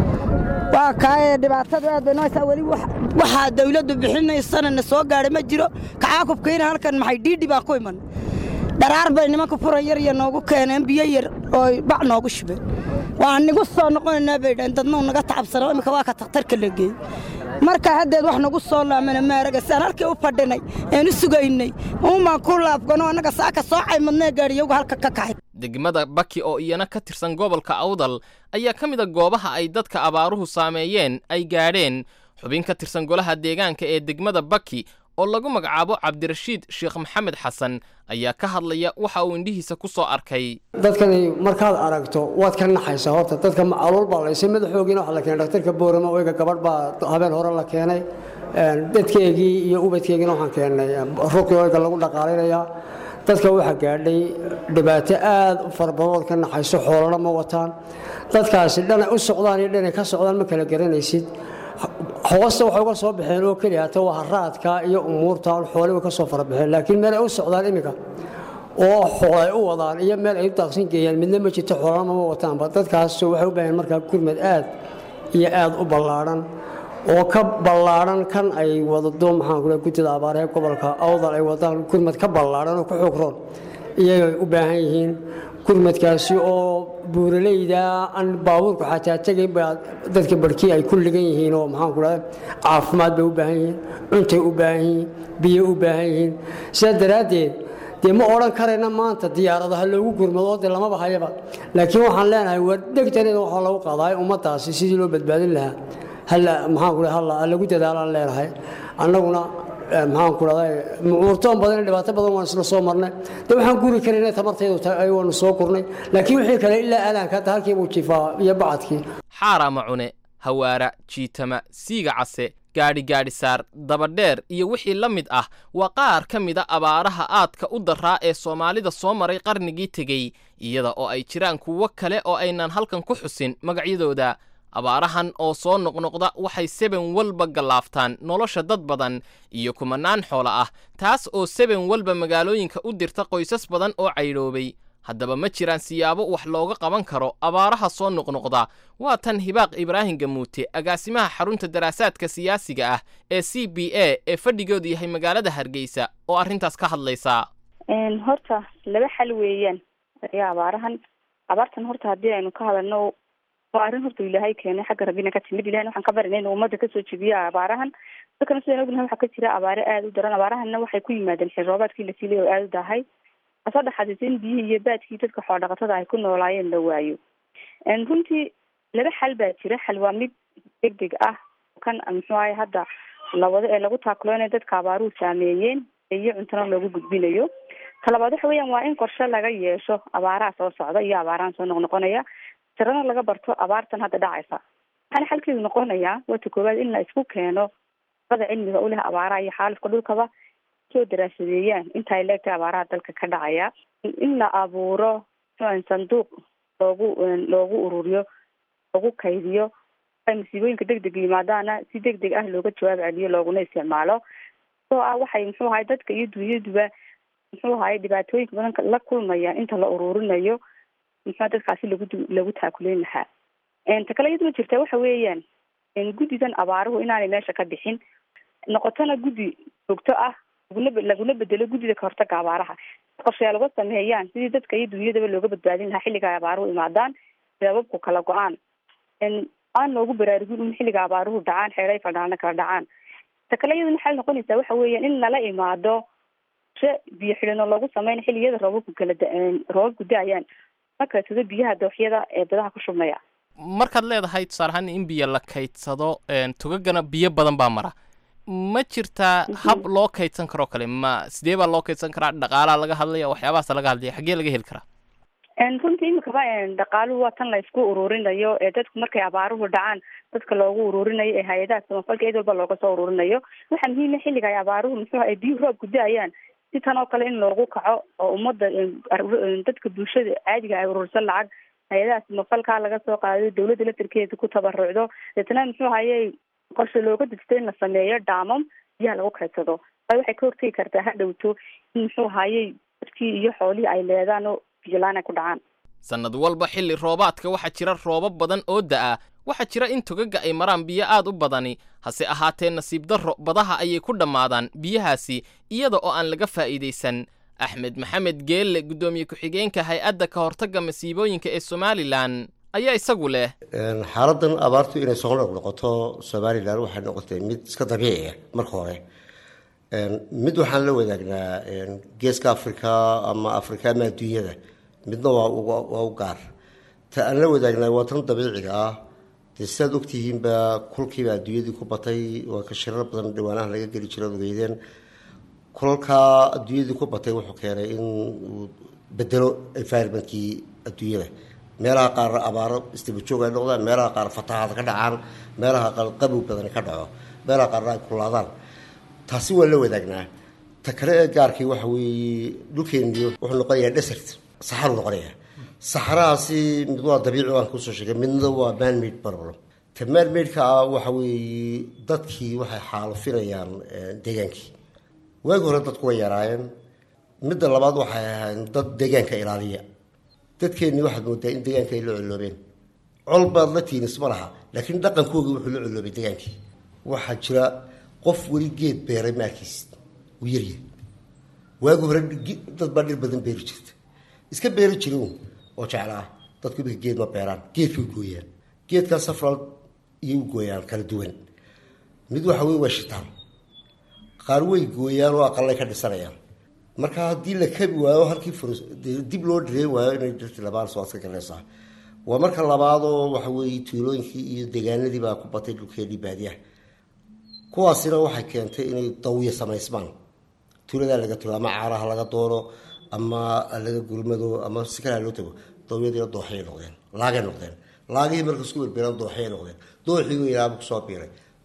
Speaker 21: waa kaaye dhibaatadu aad bay nooysaa weli waxaa dawladdu bixinaysana na soo gaadhay ma jiro kacaakubkayna halkan maxay dhiidhi baan ku iman dharaar bay nimanka furan yar iyo noogu keeneen biyo yar oo bac noogu shubeen waan nigu soo noqonaynaa bay dhaheen dadnuu naga tacabsano imika waa ka takhtarka la geeyey marka haddeed wax nagu soo laamana maaraga saan halkii u fadhinay een u sugaynay uumaan ku laafgano annaga saaka soo caymadnee gaadhiyagu halka ka kaxay
Speaker 13: degmada baki oo iyana ka tirsan gobolka awdal ayaa ka mid a goobaha ay dadka abaaruhu saameeyeen ay gaadheen xubin ka tirsan golaha deegaanka ee degmada baki oo lagu magacaabo cabdirashiid sheekh maxamed xasan ayaa ka hadlaya waxa uu indhihiisa ku soo arkay
Speaker 22: dadkani markaad aragto waad ka naxaysaa horta dadka calool baa laysay madaxoogiina waxa la keenay dhaktarka boorama oyga gabadh baa habeen hore la keenay dadkeygii iyo ubadkeygina waxaan keennay ruqi oyga lagu dhaqaalinayaa dadka waxaa gaadhay dhibaato aad u fara badood ka naxayso xoolana ma wataan dadkaasi dhanay u socdaan iyo dhanay ka socdaan ma kala garanaysid hoosta waxay uga soo baxeen oo keliya hata waa haraadka iyo umuurta xoole way ka soo fara baxeen laakiin meel ay u socdaan iminka oo xool ay u wadaan iyo meel ay u daaqsin geeyaan midna ma jirto xoolana ma wataanba dadkaas waxay u baahan markaa gurmad aad iyo aad u ballaadhan oo ka ballaadhan kan ay wadado maxaan kule guddida abaaree gobolka awdal ay wadaan gurmad ka ballaadhan oo ka xoog roon iyagay u baahan yihiin gurmadkaasi oo buuraleyda aan baabuurku xataa tegayn baa dadka barhkii ay ku ligan yihiin oo maxaan ku dhahda caafimaad bay u baahan yihiin cuntay u baahan yihiin biyo u baahan yihiin sidaa daraaddeed dee ma odhan karayna maanta diyaaradaha loogu gurmado dee lamaba hayaba laakiin waxaan leenahay waa dhegtaneeda waxaa lagu qaadaa ummaddaasi sidii loo badbaadin lahaa halla maxaan ku halla lagu dadaalaan leenahay annaguna maxaan ku dhahday mucuurtoon badan dhibaato badan waan isla soo marnay de waxaan guri karayna tamartaydu waanu soo kurnay laakiin wixii kale ilaa aadaanka halkii buu jifaa iyo bacadkii
Speaker 13: xaara macune hawaara jiitama siiga case gaadhi gaadhisaar dabadheer iyo wixii la mid ah waa qaar ka mida abaaraha aadka u daraa ee soomaalida soo maray qarnigii tegey iyada oo ay jiraan kuwo kale oo aynan halkan ku xusin magacyadooda abaarahan oo soo noqnoqda waxay seben walba gallaaftaan nolosha dad badan iyo kumanaan xoolo ah taas oo seben walba magaalooyinka u dirta qoysas badan oo caydhoobay haddaba ma jiraan siyaabo wax looga qaban karo abaaraha soo noqnoqda waa tan hibaaq ibraahim gamuute agaasimaha xarunta daraasaadka siyaasiga ah ee c b a ee fadhigoodu yahay magaalada hargeysa oo arrintaas ka hadlaysa
Speaker 3: horta laba xal weeyaan ayaa abaarahan abaartan horta haddii aynu ka hadalno waa arrin horta ilaahay keenay xagga rabbina ka timid ilahin waxaan ka barinay inuu ummadda kasoo jebiya abaarahan dadkana sidaan ognahay waxaa ka jira abaare aada u daran abaarahanna waxay ku yimaadeen xil roobaadkii la siilay oo aada u dahay asoo dhaxadisa in biyihii iyo baadkii dadka xoodhaqatada ay ku noolaayeen la waayo runtii laba xal baa jira xal waa mid degdeg ah kan muxuu ahay hadda lawado ee lagu taakuloonay dadka abaaruhu saameeyeen iyo cuntana loogu gudbinayo talabaad waxa weeyaan waa in qorshe laga yeesho abaaraha soo socda iyo abaarahan soo noqnoqonaya tirana laga barto abaartan hadda dhacaysa waxaana xalkeedu noqonayaa wata koowaad in la isku keeno ada cilmiga u leh abaaraha iyo xaalufka dhulkaba soo daraasadeeyaan inta ay leegtahay abaaraha dalka ka dhacaya in la abuuro sanduuq loogu loogu ururiyo loogu kaydiyo ay masiibooyinka degdega yimaadaana si degdeg ah looga jawaab celiyo looguna isticmaalo oo ah waxay muxuu ahay dadka iyo dunyaduba muxuu ahay dhibaatooyinka badan la kulmayaan inta la ururinayo muxua dadkaasi lagu lagu taakuleyn lahaa ta kale iyaduna jirta waxa weeyaan guddidan abaaruhu inaanay meesha ka bixin noqotona guddi joogto ah laguna laguna bedelo guddida kahortaga abaaraha qorshayaa laga sameeyaan sidii dadka iyo dunyadaba looga badbaadin lahaa xilliga ay abaaruhu imaadaan sababku kala go-aan aan loogu baraarugin in xilliga abaaruhu dhacaan xeeray fadhaalna kala dhacaan ta kale iyaduna waxay noqonaysaa waxa weeyaan in lala imaado she biyo xidhino loogu sameyn xilliyada roobabku kala roobabku da-ayaan markasado biyaha dooxyada ee dadaha ku shubmaya
Speaker 13: markaad leedahay tusaale ahaan in biyo la kaydsado tugagana biyo badan baa mara ma jirtaa hab loo kaydsan karoo kale ma sidee baa loo kaydsan karaa dhaqaalaa laga hadlaya waxyaabahaasa laga hadlaya xaggee laga heli karaa
Speaker 3: runtii imikaba dhaqaaluhu waa tan la isku ururinayo ee dadku markay abaaruhu dhacaan dadka loogu ururinayo ee hay-adaha samafalka cid walba looga soo ururinayo waxaa muhiima xilliga ay abaaruhu muxuu ay biyuhu roobku da-ayaan si tan oo kale in loogu kaco oo ummadda dadka bulshada caadiga ay urursan lacag hay-adaha samafalka laga soo qaado dawladda laftarkeeda ku tabarucdo deetna muxuu hayay qorshe looga dejto in la sameeyo dhaamam biyaha lagu kaydsado waayo waxay ka hortegi kartaa ha dhowto in muxuu hayay dadkii iyo xoolihii ay leedaan oo biyolaan ay ku dhacaan
Speaker 13: sannad walba xilli roobaadka waxaa jira roobab badan oo da'a waxaa jira in togaga ay maraan biyo aad u badani hase ahaatee nasiib darro badaha ayay ku dhammaadaan biyahaasi iyada oo aan laga faa'iidaysan axmed maxamed geelle guddoomiye ku-xigeenka hay-adda ka hortagga masiibooyinka ee somalilan ayaa isagu leh
Speaker 4: xaaladan abaartu inay soo noqnoqoto somalilan waxay noqotay mid iska dabiici ah marka hore mid waxaan la wadaagnaa geeska africa ama africa ama adduunyada midna waa u gaar ta aan la wadaagnaa waa tan dabiiciga ah dee sidaad ogtihiinba kulkiiba adduunyadii ku batay waa ka shirar badan dhawaanaha laga geli jira ad ogeydeen kulalkaa adduunyadii ku batay wuxuu keenay in uu bedelo environmentkii adduunyada meelaha qaar abaaro istabajoog ay noqdaan meelaha qaar fatahaad ka dhacaan meelaha qaar qabow badan ka dhaco meelaha qaarna ay kulaadaan taasi waa la wadaagnaa ta kale ee gaarkii waxa weeye dhulkeeniyo wuxuu noqonayaa desert saxaru noqonaya saxarahaasi mid waa dabiici aan kusoo sheegay midna waa manmade problem ta manmade-ka ah waxa weeye dadkii waxay xaalufinayaan deegaankii waagi hore dadku way yaraayeen midda labaad waxay ahayn dad deegaanka ilaaliya dadkeennii waxaad moodaa in deegaanka ay la coloobeen col baad la tiinis ma laha laakiin dhaqankooga wuxuu la coloobay deegaankii waxaa jira qof weli geed beeray maalkiis uu yarya waagi hore dad baa dhir badan beeri jirta iska beeri jirin oo jeclaa dadku imika geed ma beeraan geedkay gooyaan geedkaa safral iyay u gooyaan kala duwan mid waxa wey waa shitaan qaar way gooyaan oo aqalay ka dhisanayaan marka haddii la kabi waayo halkii dib loo dhireen waayo inay dhirti labaan soo adka galaysaa waa marka labaadoo waxa weeye tuulooyinkii iyo deegaanadii baa ku batay dhulkeedii baadiyaha kuwaasina waxay keentay inay dawiya samaysmaan tuuladaa laga tago ama caaraha laga doono ama laga gurmado ama si kalea loo tago dawyadiina dooxay noqdeen laagay noqdeen laagihii marka isku berberaan dooxay noqdeen dooxii ilaaba kusoo biiray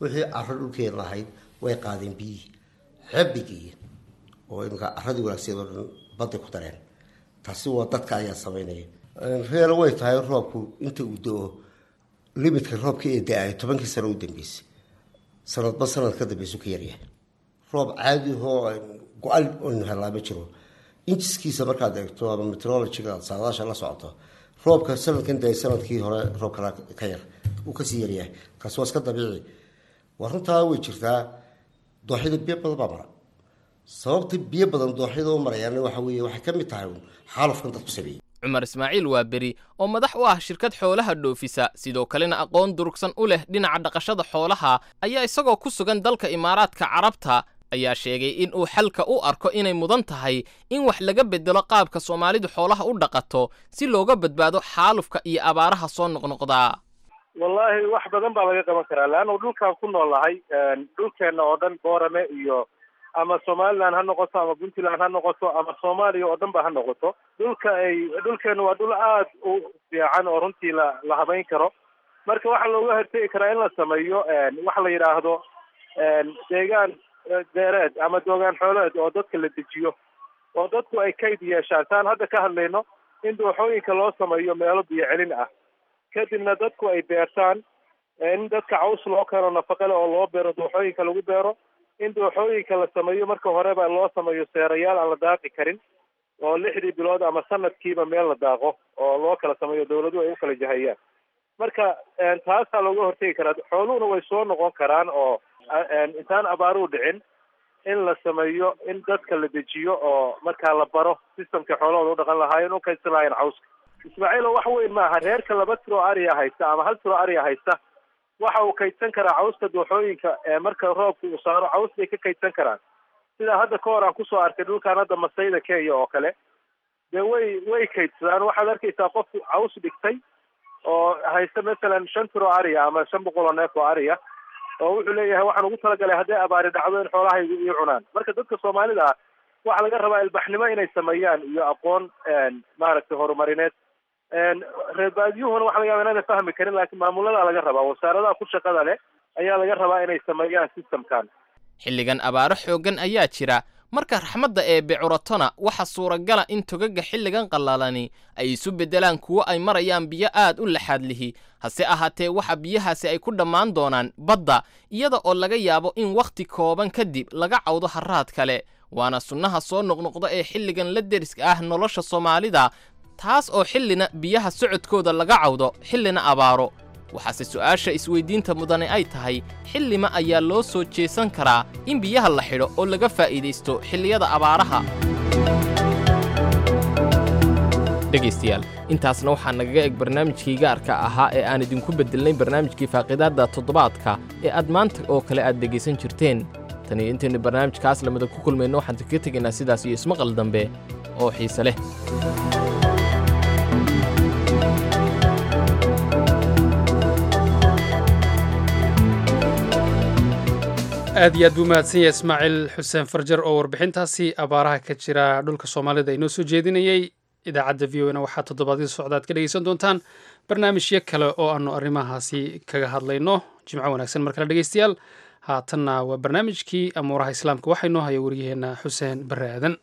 Speaker 4: wixii caro dhulkeena ahayd way qaadeen biyihii xebbigii oo imika caradii wanaagseed oo dhan badday ku dareen taasi waa dadka ayaa samaynaya reelo way tahay roobku inta uu do-o limidka roobka ee da-ay tobankii sano u dambeysay sanadba sanad ka dambeysu ka yaryahay roob caadi ahoo go-al aynu helaa ma jiro injiskiisa markaad eegto ama meteorologiga saadaasha la socoto roobka sanadkan da sanadkii hore roob kala ka yar uu kasii yaryahay kaasi waa iska dabiici waa runtaa way jirtaa dooxyada biyo badan baa mara sababta biyo badan dooxyada u marayaan waxa weeye waxay ka mid tahay xaalufkan dadku sameeyey
Speaker 13: cumar ismaaciil waa beri oo madax u ah shirkad xoolaha dhoofisa sidoo kalena aqoon durugsan u leh dhinaca dhaqashada xoolaha ayaa isagoo ku sugan dalka imaaraadka carabta ayaa sheegay in uu xalka u arko inay mudan tahay in wax laga bedelo qaabka soomaalidu xoolaha u dhaqato si looga badbaado xaalufka iyo abaaraha soo noqnoqdaa
Speaker 6: wallaahi wax badan baa laga qaban karaa leannu dhulkaan ku noolahay dhulkeenna oo dhan boorame iyo ama somaliland ha noqoto ama puntland ha noqoto ama soomaaliya oo dhan ba ha noqoto dhulka ay dhulkeenu waa dhul aad u fiican oo runtii la la habayn karo marka waxaa looga hortegi karaa in la sameeyo waxa la yidhaahdo deegaan deereed ama doogaan xooleed oo dadka la dejiyo oo dadku ay kayd yeeshaan saan hadda ka hadlayno in dooxooyinka loo sameeyo meelo biyo celin ah kadibna dadku ay beertaan in dadka caws loo keeno nafaqo leh oo loo beero dooxooyinka lagu beero in dooxooyinka la sameeyo marka horeba loo sameeyo seerayaal aan la daaqi karin oo lixdii bilood ama sanadkiiba meel la daaqo oo loo kala sameeyo dawladuhu ay u kala jahayaan marka taasaa looga hortegi karaa xooluhuna way soo noqon karaan oo intaan abaaruhu dhicin in la sameeyo in dadka la dejiyo oo markaa la baro systemka xoolahooda u dhaqan lahaayeen u kaydsan lahaayeen cawska ismaaciil oo wax weyn maaha reerka laba tiro ariya haysta ama hal tiro ariya haysta waxa uu kaydsan karaa cawska dooxooyinka marka roobka uu saaro caws bay ka kaydsan karaan sidaa hadda ka hor aan kusoo arkay dhulkaan hadda masayda kenya oo kale dee way way kaydsadaan waxaad arkaysaa qofku caws dhigtay oo haysta masalan shan tiro ariya ama shan boqol oo neef oo ariya oo wuxuu leeyahay waxaan ugu talagalay hadday abaari dhacdo in xoolahaygu ii cunaan marka dadka soomaalida ah waxaa laga rabaa ilbaxnimo inay sameeyaan iyo aqoon maaragtay horumarineed reer baadiyuhuna waxa laga yaba inaana fahmi karin laakiin maamuladaa laga rabaa wasaaradaha ku shaqada leh ayaa laga rabaa inay sameeyaan systemkan
Speaker 13: xilligan abaaro xooggan ayaa jira marka raxmadda eebbe curatona waxa suuragala in togaga xilligan qallalani ay isu beddelaan kuwo ay marayaan biyo aad u laxaad lihi hase ahaatee waxa biyahaasi ay ku dhammaan doonaan badda iyada oo laga yaabo in wakhti kooban kadib laga cawdo harraad kale waana sunnaha soo noqnoqda ee xilligan la deriska ah nolosha soomaalida taas oo xillina biyaha socodkooda laga cawdo xillina abaaro waxaase su'aasha isweyddiinta mudane ay tahay xillima ayaa loo soo jeesan karaa in biyaha la xidho oo laga faa'iidaysto xilliyada abaaraha dhegaystayaal intaasna waxaa nagaga eg barnaamijkii gaarka ahaa ee aan idinku beddelnay barnaamijkii faaqidaadda toddobaadka ee aad maanta oo kale aad dhegaysan jirteen tan iyo intaynu barnaamijkaas lamida ku kulmayno waxaan kaga tegaynaa sidaas iyo ismaqal dambe oo xiise leh
Speaker 2: aad iyo aad buu mahadsan yahay ismaaciil xuseen farjar oo warbixintaasi abaaraha ka jira dhulka soomaalida inoo soo jeedinayey idaacadda v o na waxaa toddobaadyada socda ad ka dhegeysan doontaan barnaamijyo kale oo aanu arrimahaasi kaga hadlayno jimco wanaagsan mar kale dhegeystayaal haatanna waa barnaamijkii amuuraha islaamka waxaa inoo haya waryaheena xuseen barre aadan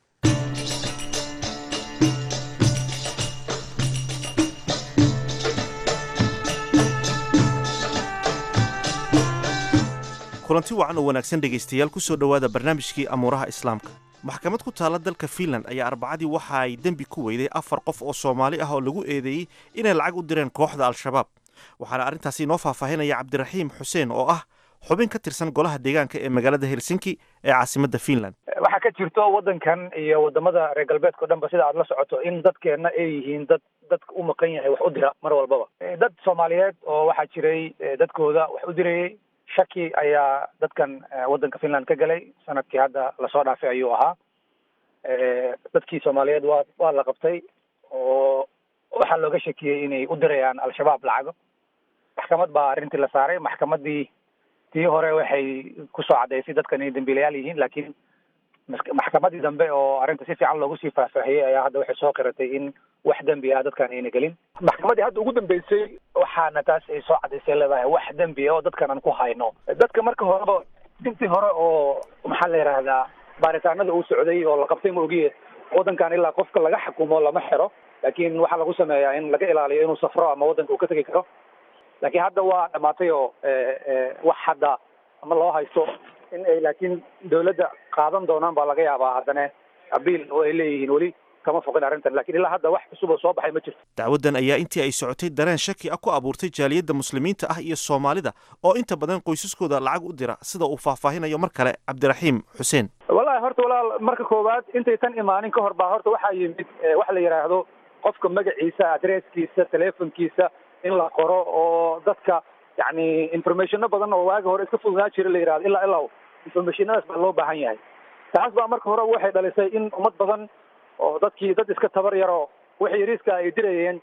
Speaker 7: kulanti wacan oo wanaagsan dhegaystayaal ku soo dhowaada barnaamijkii amuuraha islaamka maxkamad ku taalla dalka fiinland ayaa arbacadii waxa ay dembi ku weyday afar qof oo soomaali ah oo lagu eedeeyey inay lacag u direen kooxda al-shabaab waxaana arrintaasi inoo faahfaahinaya cabdiraxiim xuseen oo ah xubin ka tirsan golaha deegaanka ee magaalada helsinki ee caasimadda fiinland
Speaker 23: waxaa ka jirto waddankan iyo wadamada reer galbeedka o dhan ba sida aad la socoto in dadkeenna ay yihiin dad dadka u maqan yahay wax u dira mar walbaba dad soomaaliyeed oo waxaa jiray dadkooda wax u dirayey shaki ayaa dadkan waddanka finland ka galay sanadkii hadda lasoo dhaafay ayuu ahaa dadkii soomaaliyeed waa waa la qabtay oo waxaa looga shakiyey inay u dirayaan al-shabaab lacago maxkamad baa arrintii la saaray maxkamaddii tii hore waxay kusoo caddaysay dadkan inay dambiilayaal yihiin laakiin maxkamaddii dambe oo arrinta si fiican loogu sii faahfaahiyey ayaa hadda waxay soo qiratay in wax dembi ah dadkaan ayna gelin maxkamaddii hadda ugu dambeysay waxaana taas ay soo cadaysay leedahay wax dembi ah oo dadkan aan ku hayno dadka marka horeba intii hore oo maxaa la yidhaahdaa baaritaanada uu socday oo la qabtay ma ogiye waddankan ilaa qofka laga xukumo lama xiro laakiin waxaa lagu sameeyaa in laga ilaaliyo inuu safro ama waddanka uu ka tegi karo laakiin hadda waa dhamaatay oo wax hadda ama loo haysto in ay laakiin dawladda qaadan doonaan baa laga yaabaa haddana abiil oo ay leeyihiin weli kama foqin arrintan lakiin ilaa hadda wax cusub oo soo baxay ma jirto
Speaker 7: dacwaddan ayaa intii ay socotay dareen shaki ah ku abuurtay jaaliyadda muslimiinta ah iyo soomaalida oo inta badan qoysaskooda lacag u dira sida uu faahfaahinayo mar kale cabdiraxiim xuseen
Speaker 23: wallahi horta walaal marka koowaad intay tan imaanin ka hor baa horta waxaa yimid waxa la yidhaahdo qofka magaciisa adresskiisa telefonkiisa in la qoro oo dadka yacni informationo badan oo waagi hore iska fududaan jira la yidhahdo ilaa ilaa informationadaas baa loo baahan yahay taas baa marka hore waxay dhalisay in ummad badan oo dadkii dad iska tabar yaroo wixii yariiska ay dirayeen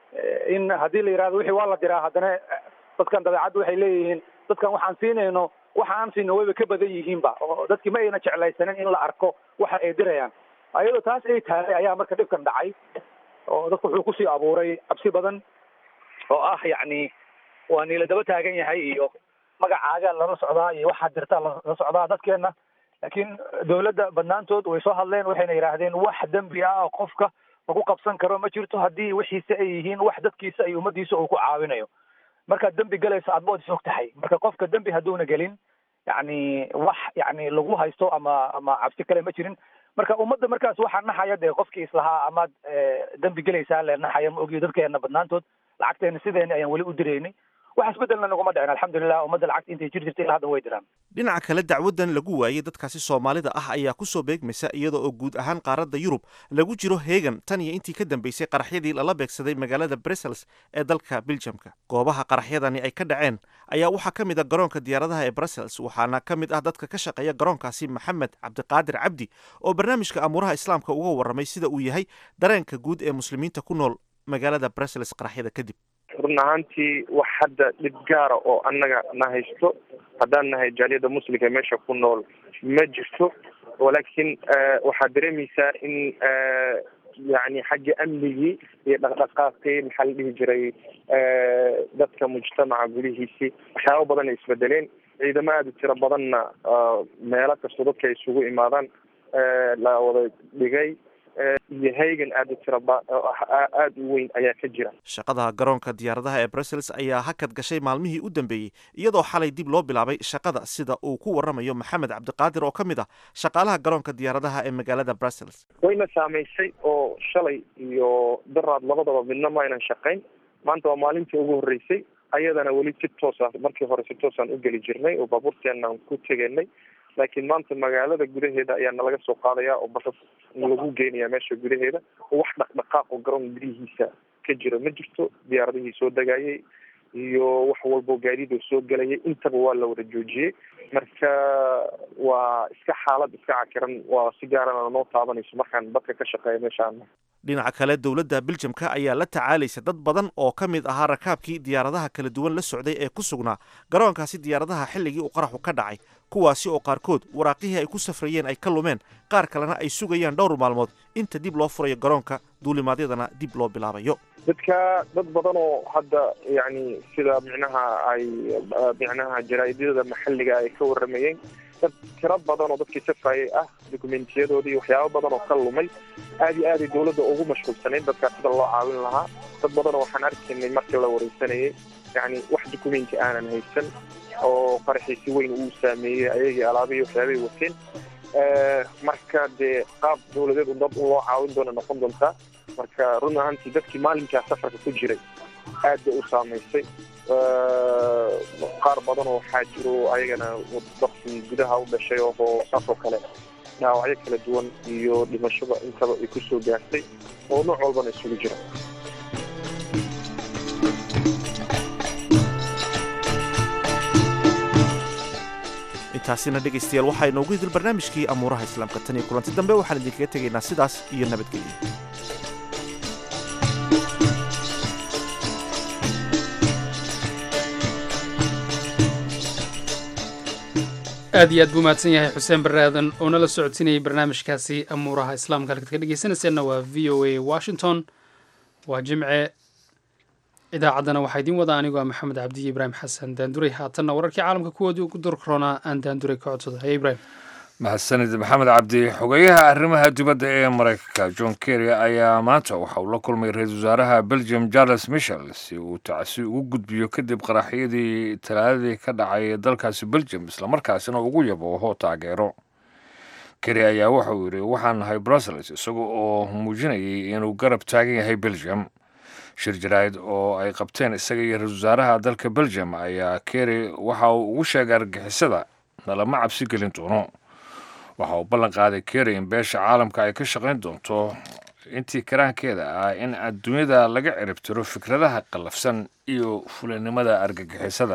Speaker 23: in haddii la yidhahdo wixii waa la diraa haddana dadkan dabeecadda waxay leeyihiin dadkan waxaan siinayno waxa aan siino wayba ka badan yihiinba oo dadkii ma ayna jeclaysanin in la arko waxa ay dirayaan ayadoo taas ay tahay ayaa marka dhibkan dhacay oo dadku wuxuu kusii abuuray cabsi badan oo ah yacni waa niila daba taagan yahay iyo magacaaga lala socdaa iyo waxaad dirtaa lala socdaa dadkeena laakiin dawladda badnaantood way soo hadleen waxayna yidhaahdeen wax dembi ah oo qofka lagu qabsan karo ma jirto haddii wixiise ay yihiin wax dadkiisa iyo ummadiisa uu ku caawinayo markaad dembi galayso aad bood is og tahay marka qofka dembi hadduuna gelin yacni wax yacni lagu haysto ama ama cabsi kale ma jirin marka ummadda markaas waxaa naxaya dee qofkii islahaa amaad dembi gelaysaa le naxaya ma ogiyo dadkeena badnaantood lacagteena sideena ayaan weli u diraynay wax isbedelna naguma dhicin alxamdulilah ummadda lacagta intay jir jirtay ilaa hadda way diraan
Speaker 7: dhinaca kale dacwaddan lagu waayey dadkaasi soomaalida ah ayaa ku soo beegmaysa iyada oo guud ahaan qaaradda yurub lagu jiro heegan tan iyo intii ka dambeysay qaraxyadii lala beegsaday magaalada brussels ee dalka beljamka goobaha qaraxyadani ay ka dhaceen ayaa waxaa ka mid a garoonka diyaaradaha ee brussels waxaana ka mid ah dadka ka shaqeeya garoonkaasi maxamed cabdiqaadir cabdi oo barnaamijka amuuraha islaamka uga warramay sida uu yahay dareenka guud ee muslimiinta ku nool magaalada brussels qaraxyada kadib
Speaker 5: run ahaantii wax hadda dhib gaara oo annaga na haysto haddaan nahay jaaliyadda muslimka meesha ku nool ma jirto walaakiin waxaad dareemaysaa in yani xagga amnigii iyo dhaqdhaqaaqii maxaa la dhihi jiray dadka mujtamaca gudihiisii waxyaaba badan ay isbedeleen ciidamo aada u tiro badanna meelo kastoo dadka ay isugu imaadaan la wada dhigay iyo haygan aada u tira aada u weyn ayaa ka jira
Speaker 7: shaqada garoonka diyaaradaha ee brussels ayaa hakad gashay maalmihii u dambeeyey iyadoo xalay dib loo bilaabay shaqada sida uu ku warramayo maxamed cabdiqaadir oo ka mid ah shaqaalaha garoonka diyaaradaha ee magaalada brussels
Speaker 5: wayna saamaysay oo shalay iyo daraad labadaba midna ma aynan shaqayn maanta waa maalintii ugu horreysay ayadana weli si toosa markii hore si toosaan u geli jirnay oo baabuurteenaan ku tegenay laakiin maanta magaalada gudaheeda ayaa nalaga soo qaadaya oo basas lagu geenaya meesha gudaheeda oo wax dhaqdhaqaaq oo garoon gudihiisa ka jira ma jirto diyaaradihii soo degayay iyo wax walbo gaadiid oo soo gelayay intaba waa la wada joojiyey marka waa iska xaalad iska cakiran waa si gaarana noo taabanayso markaan dadka ka shaqeeya meeshaan
Speaker 7: dhinaca kale dowladda beljamka ayaa la tacaalaysa dad badan oo ka mid ahaa rakaabkii diyaaradaha kala duwan la socday ee ku sugnaa garoonkaasi diyaaradaha xilligii uu qaraxu ka dhacay kuwaasi oo qaarkood waraaqihii ay ku safrayeen ay ka lumeen qaar kalena ay sugayaan dhowr maalmood inta dib loo furayo garoonka duulimaadyadana dib loo bilaabayo
Speaker 5: dadka dad badan oo hadda yani sida micnaha ay micnaha jaraa'idyada maxalliga ay ka warramayeen dad tiro badan oo dadkii safayay ah dokumentiyadooda iyo waxyaabo badan oo ka lumay aad iyo aaday dawladda ugu mashquulsanayd dadkaa sida loo caawin lahaa dad badanoo waxaan arkaynay markii la wareysanayay yani wax documenti aanan haysan oo qaraxiisi weyn uu saameeyey ayagii alaabihii waxyaabay wateen marka dee qaab dawladeed u dad loo caawin doona noqon doontaa marka run ahaantii dadkii maalinkaa safarka ku jiray aad bay u saamaysay qaar badanoo waxaa jiro ayagana dadkii gudaha u dhashay oo saasoo kale dhaawacyo kala duwan iyo dhimashada intaba ay kusoo gaartay oo nooc walbana isugu jira
Speaker 7: intaasina dhegaystayaal waxaa inoogu idil barnaamijkii amuuraha islaamka tan iyo kulanti dambe waxaan idinkaga tegaynaa sidaas iyo nabadgelyo
Speaker 2: aad iyo aad buu mahadsan yahay xuseen barre aadan oo nala socodsiinayay barnaamijkaasi amuuraha islaamka halkaad ka dhegeysanayseena waa v o a washington waa jimce idaacaddana waxaa idiin wada anigoo ah maxamed cabdi iyo ibraahim xasan daanduray haatanna wararkii caalamka kuwoodii ugu durkaroonaa aan daanduray ka codsado haye ibraahim
Speaker 1: mahadsanid maxamed cabdi xogeyaha arrimaha dibadda ee maraykanka john kerry ayaa maanta waxa uu la kulmay ra-iisul wasaaraha belgium charles michel si uu tacsi ugu gudbiyo kadib qaraxyadii talaadadii ka dhacay dalkaasi belgium islamarkaasina ugu yabooho taageero kerry ayaa waxa uu yidhi waxaan nahay brussels isaga oo muujinayay inuu garab taagan yahay belgium shir jaraa'id oo ay qabteen isaga iyo ra-isul wasaaraha dalka belgium ayaa kerry waxa uu ugu sheegay argixisada nalama cabsi gelin doono waxa uu ballan qaaday kerry in beesha caalamka ay ka shaqayn doonto intii karaankeeda ah in adduunyada laga ciribtiro fikradaha qallafsan iyo fulinimada argagixisada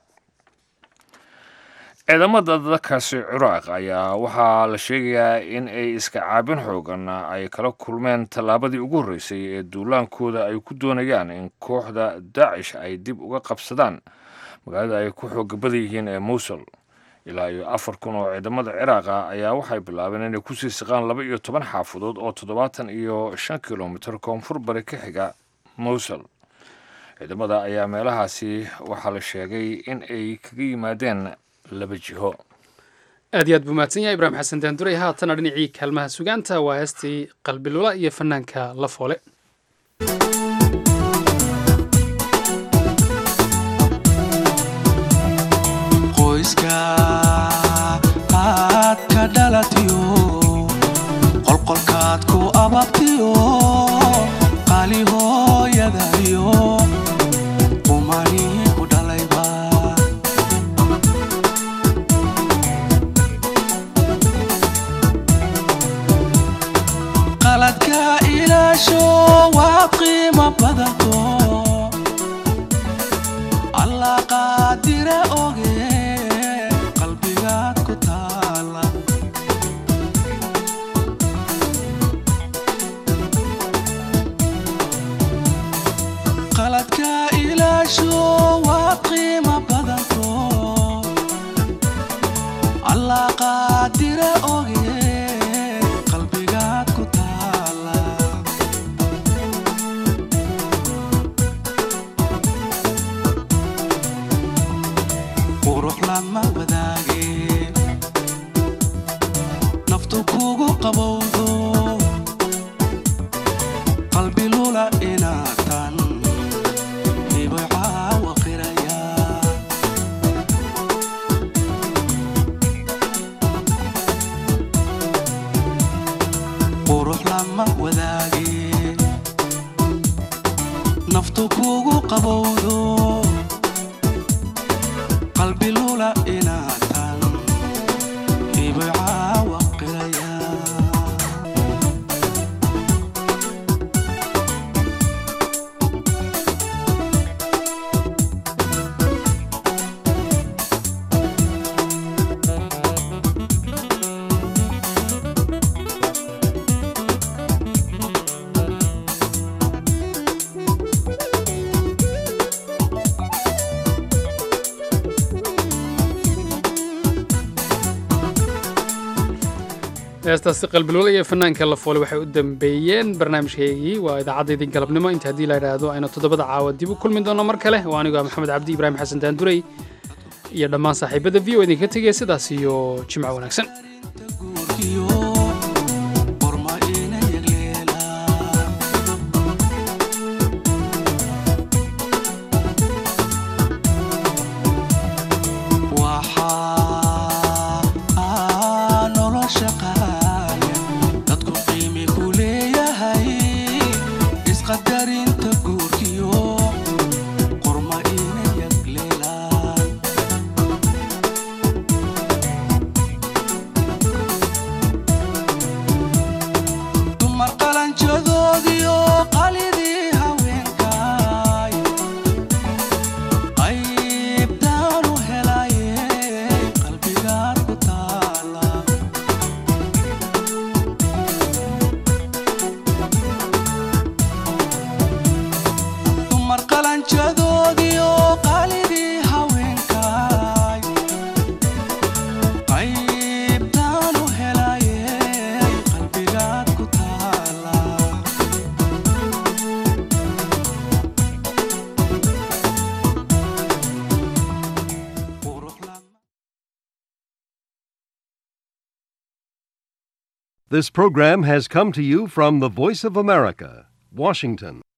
Speaker 1: ciidamada dalkaasi ciraaq ayaa waxaa la sheegayaa in ay iska caabin xoogan ay kala kulmeen tallaabadii ugu horreysay ee duulaankooda ay ku doonayaan in kooxda daacish ay dib uga qabsadaan magaalada ay ku xooga badan yihiin ee mowsul ilaa iyo afar kun oo ciidamada ciraaqa ayaa waxay bilaabeen inay kusii siqaan laba iyo toban xaafadood oo toddobaatan iyo shan kilomitir koonfur bari ka xiga mowsul ciidamada ayaa meelahaasi waxaa la sheegay in ay kaga yimaadeen laba jiho
Speaker 2: aad iyo aad buu mahadsan yahay ibraahim xasan daanduray haatana dhinacii kaalmaha sugaanta waa heestii qalbilula iyo fanaanka la foole
Speaker 8: qoyska aad ka dhalatiyo qolqolkaad ku ababtiyo qaali hooyadayo umani ku dhalayba qaladka ilaasho waa qiimo badato allah qaadire oge qalbigaad ku taala qaladka ilaasho waa qiimo badanto allah qaadire oge qalbigaad ku taala qurux lama wadaage naftu kugu qabowdo qalbi lula inaatan dhibay caawa qiraya qurux lama wadaage naftu kugu qabowdo qalbi lula inaatan dhibay caawa qiraya
Speaker 2: heestaasi qalbilwala iyo fanaanka la foole waxay u dambeeyeen barnaamijkeygii waa idaacaddaydi galabnimo inta haddii la idhaahdo aynu toddobada caawa dib u kulmi doono mar kale waa anigoo ah maxamed cabdi ibraahim xasan daanduray iyo dhammaan saaxiibada v o idinka tegaya sidaas iyo jimco wanaagsan
Speaker 8: waxaa nolosha qaaya dadku qiimi ku leeyahay isqadarinta guurkiyo qorma ina yagleelaan dumar qalanjadoodiyo qalidii haweenkaay qaybtaan u helaye qalbigaad ku taala dumar qalanjadoodiyo qalidii haweenkaay qaybtaan u helaye qalbigaad ku taala
Speaker 9: This program has come to you from the Voice of America, Washington.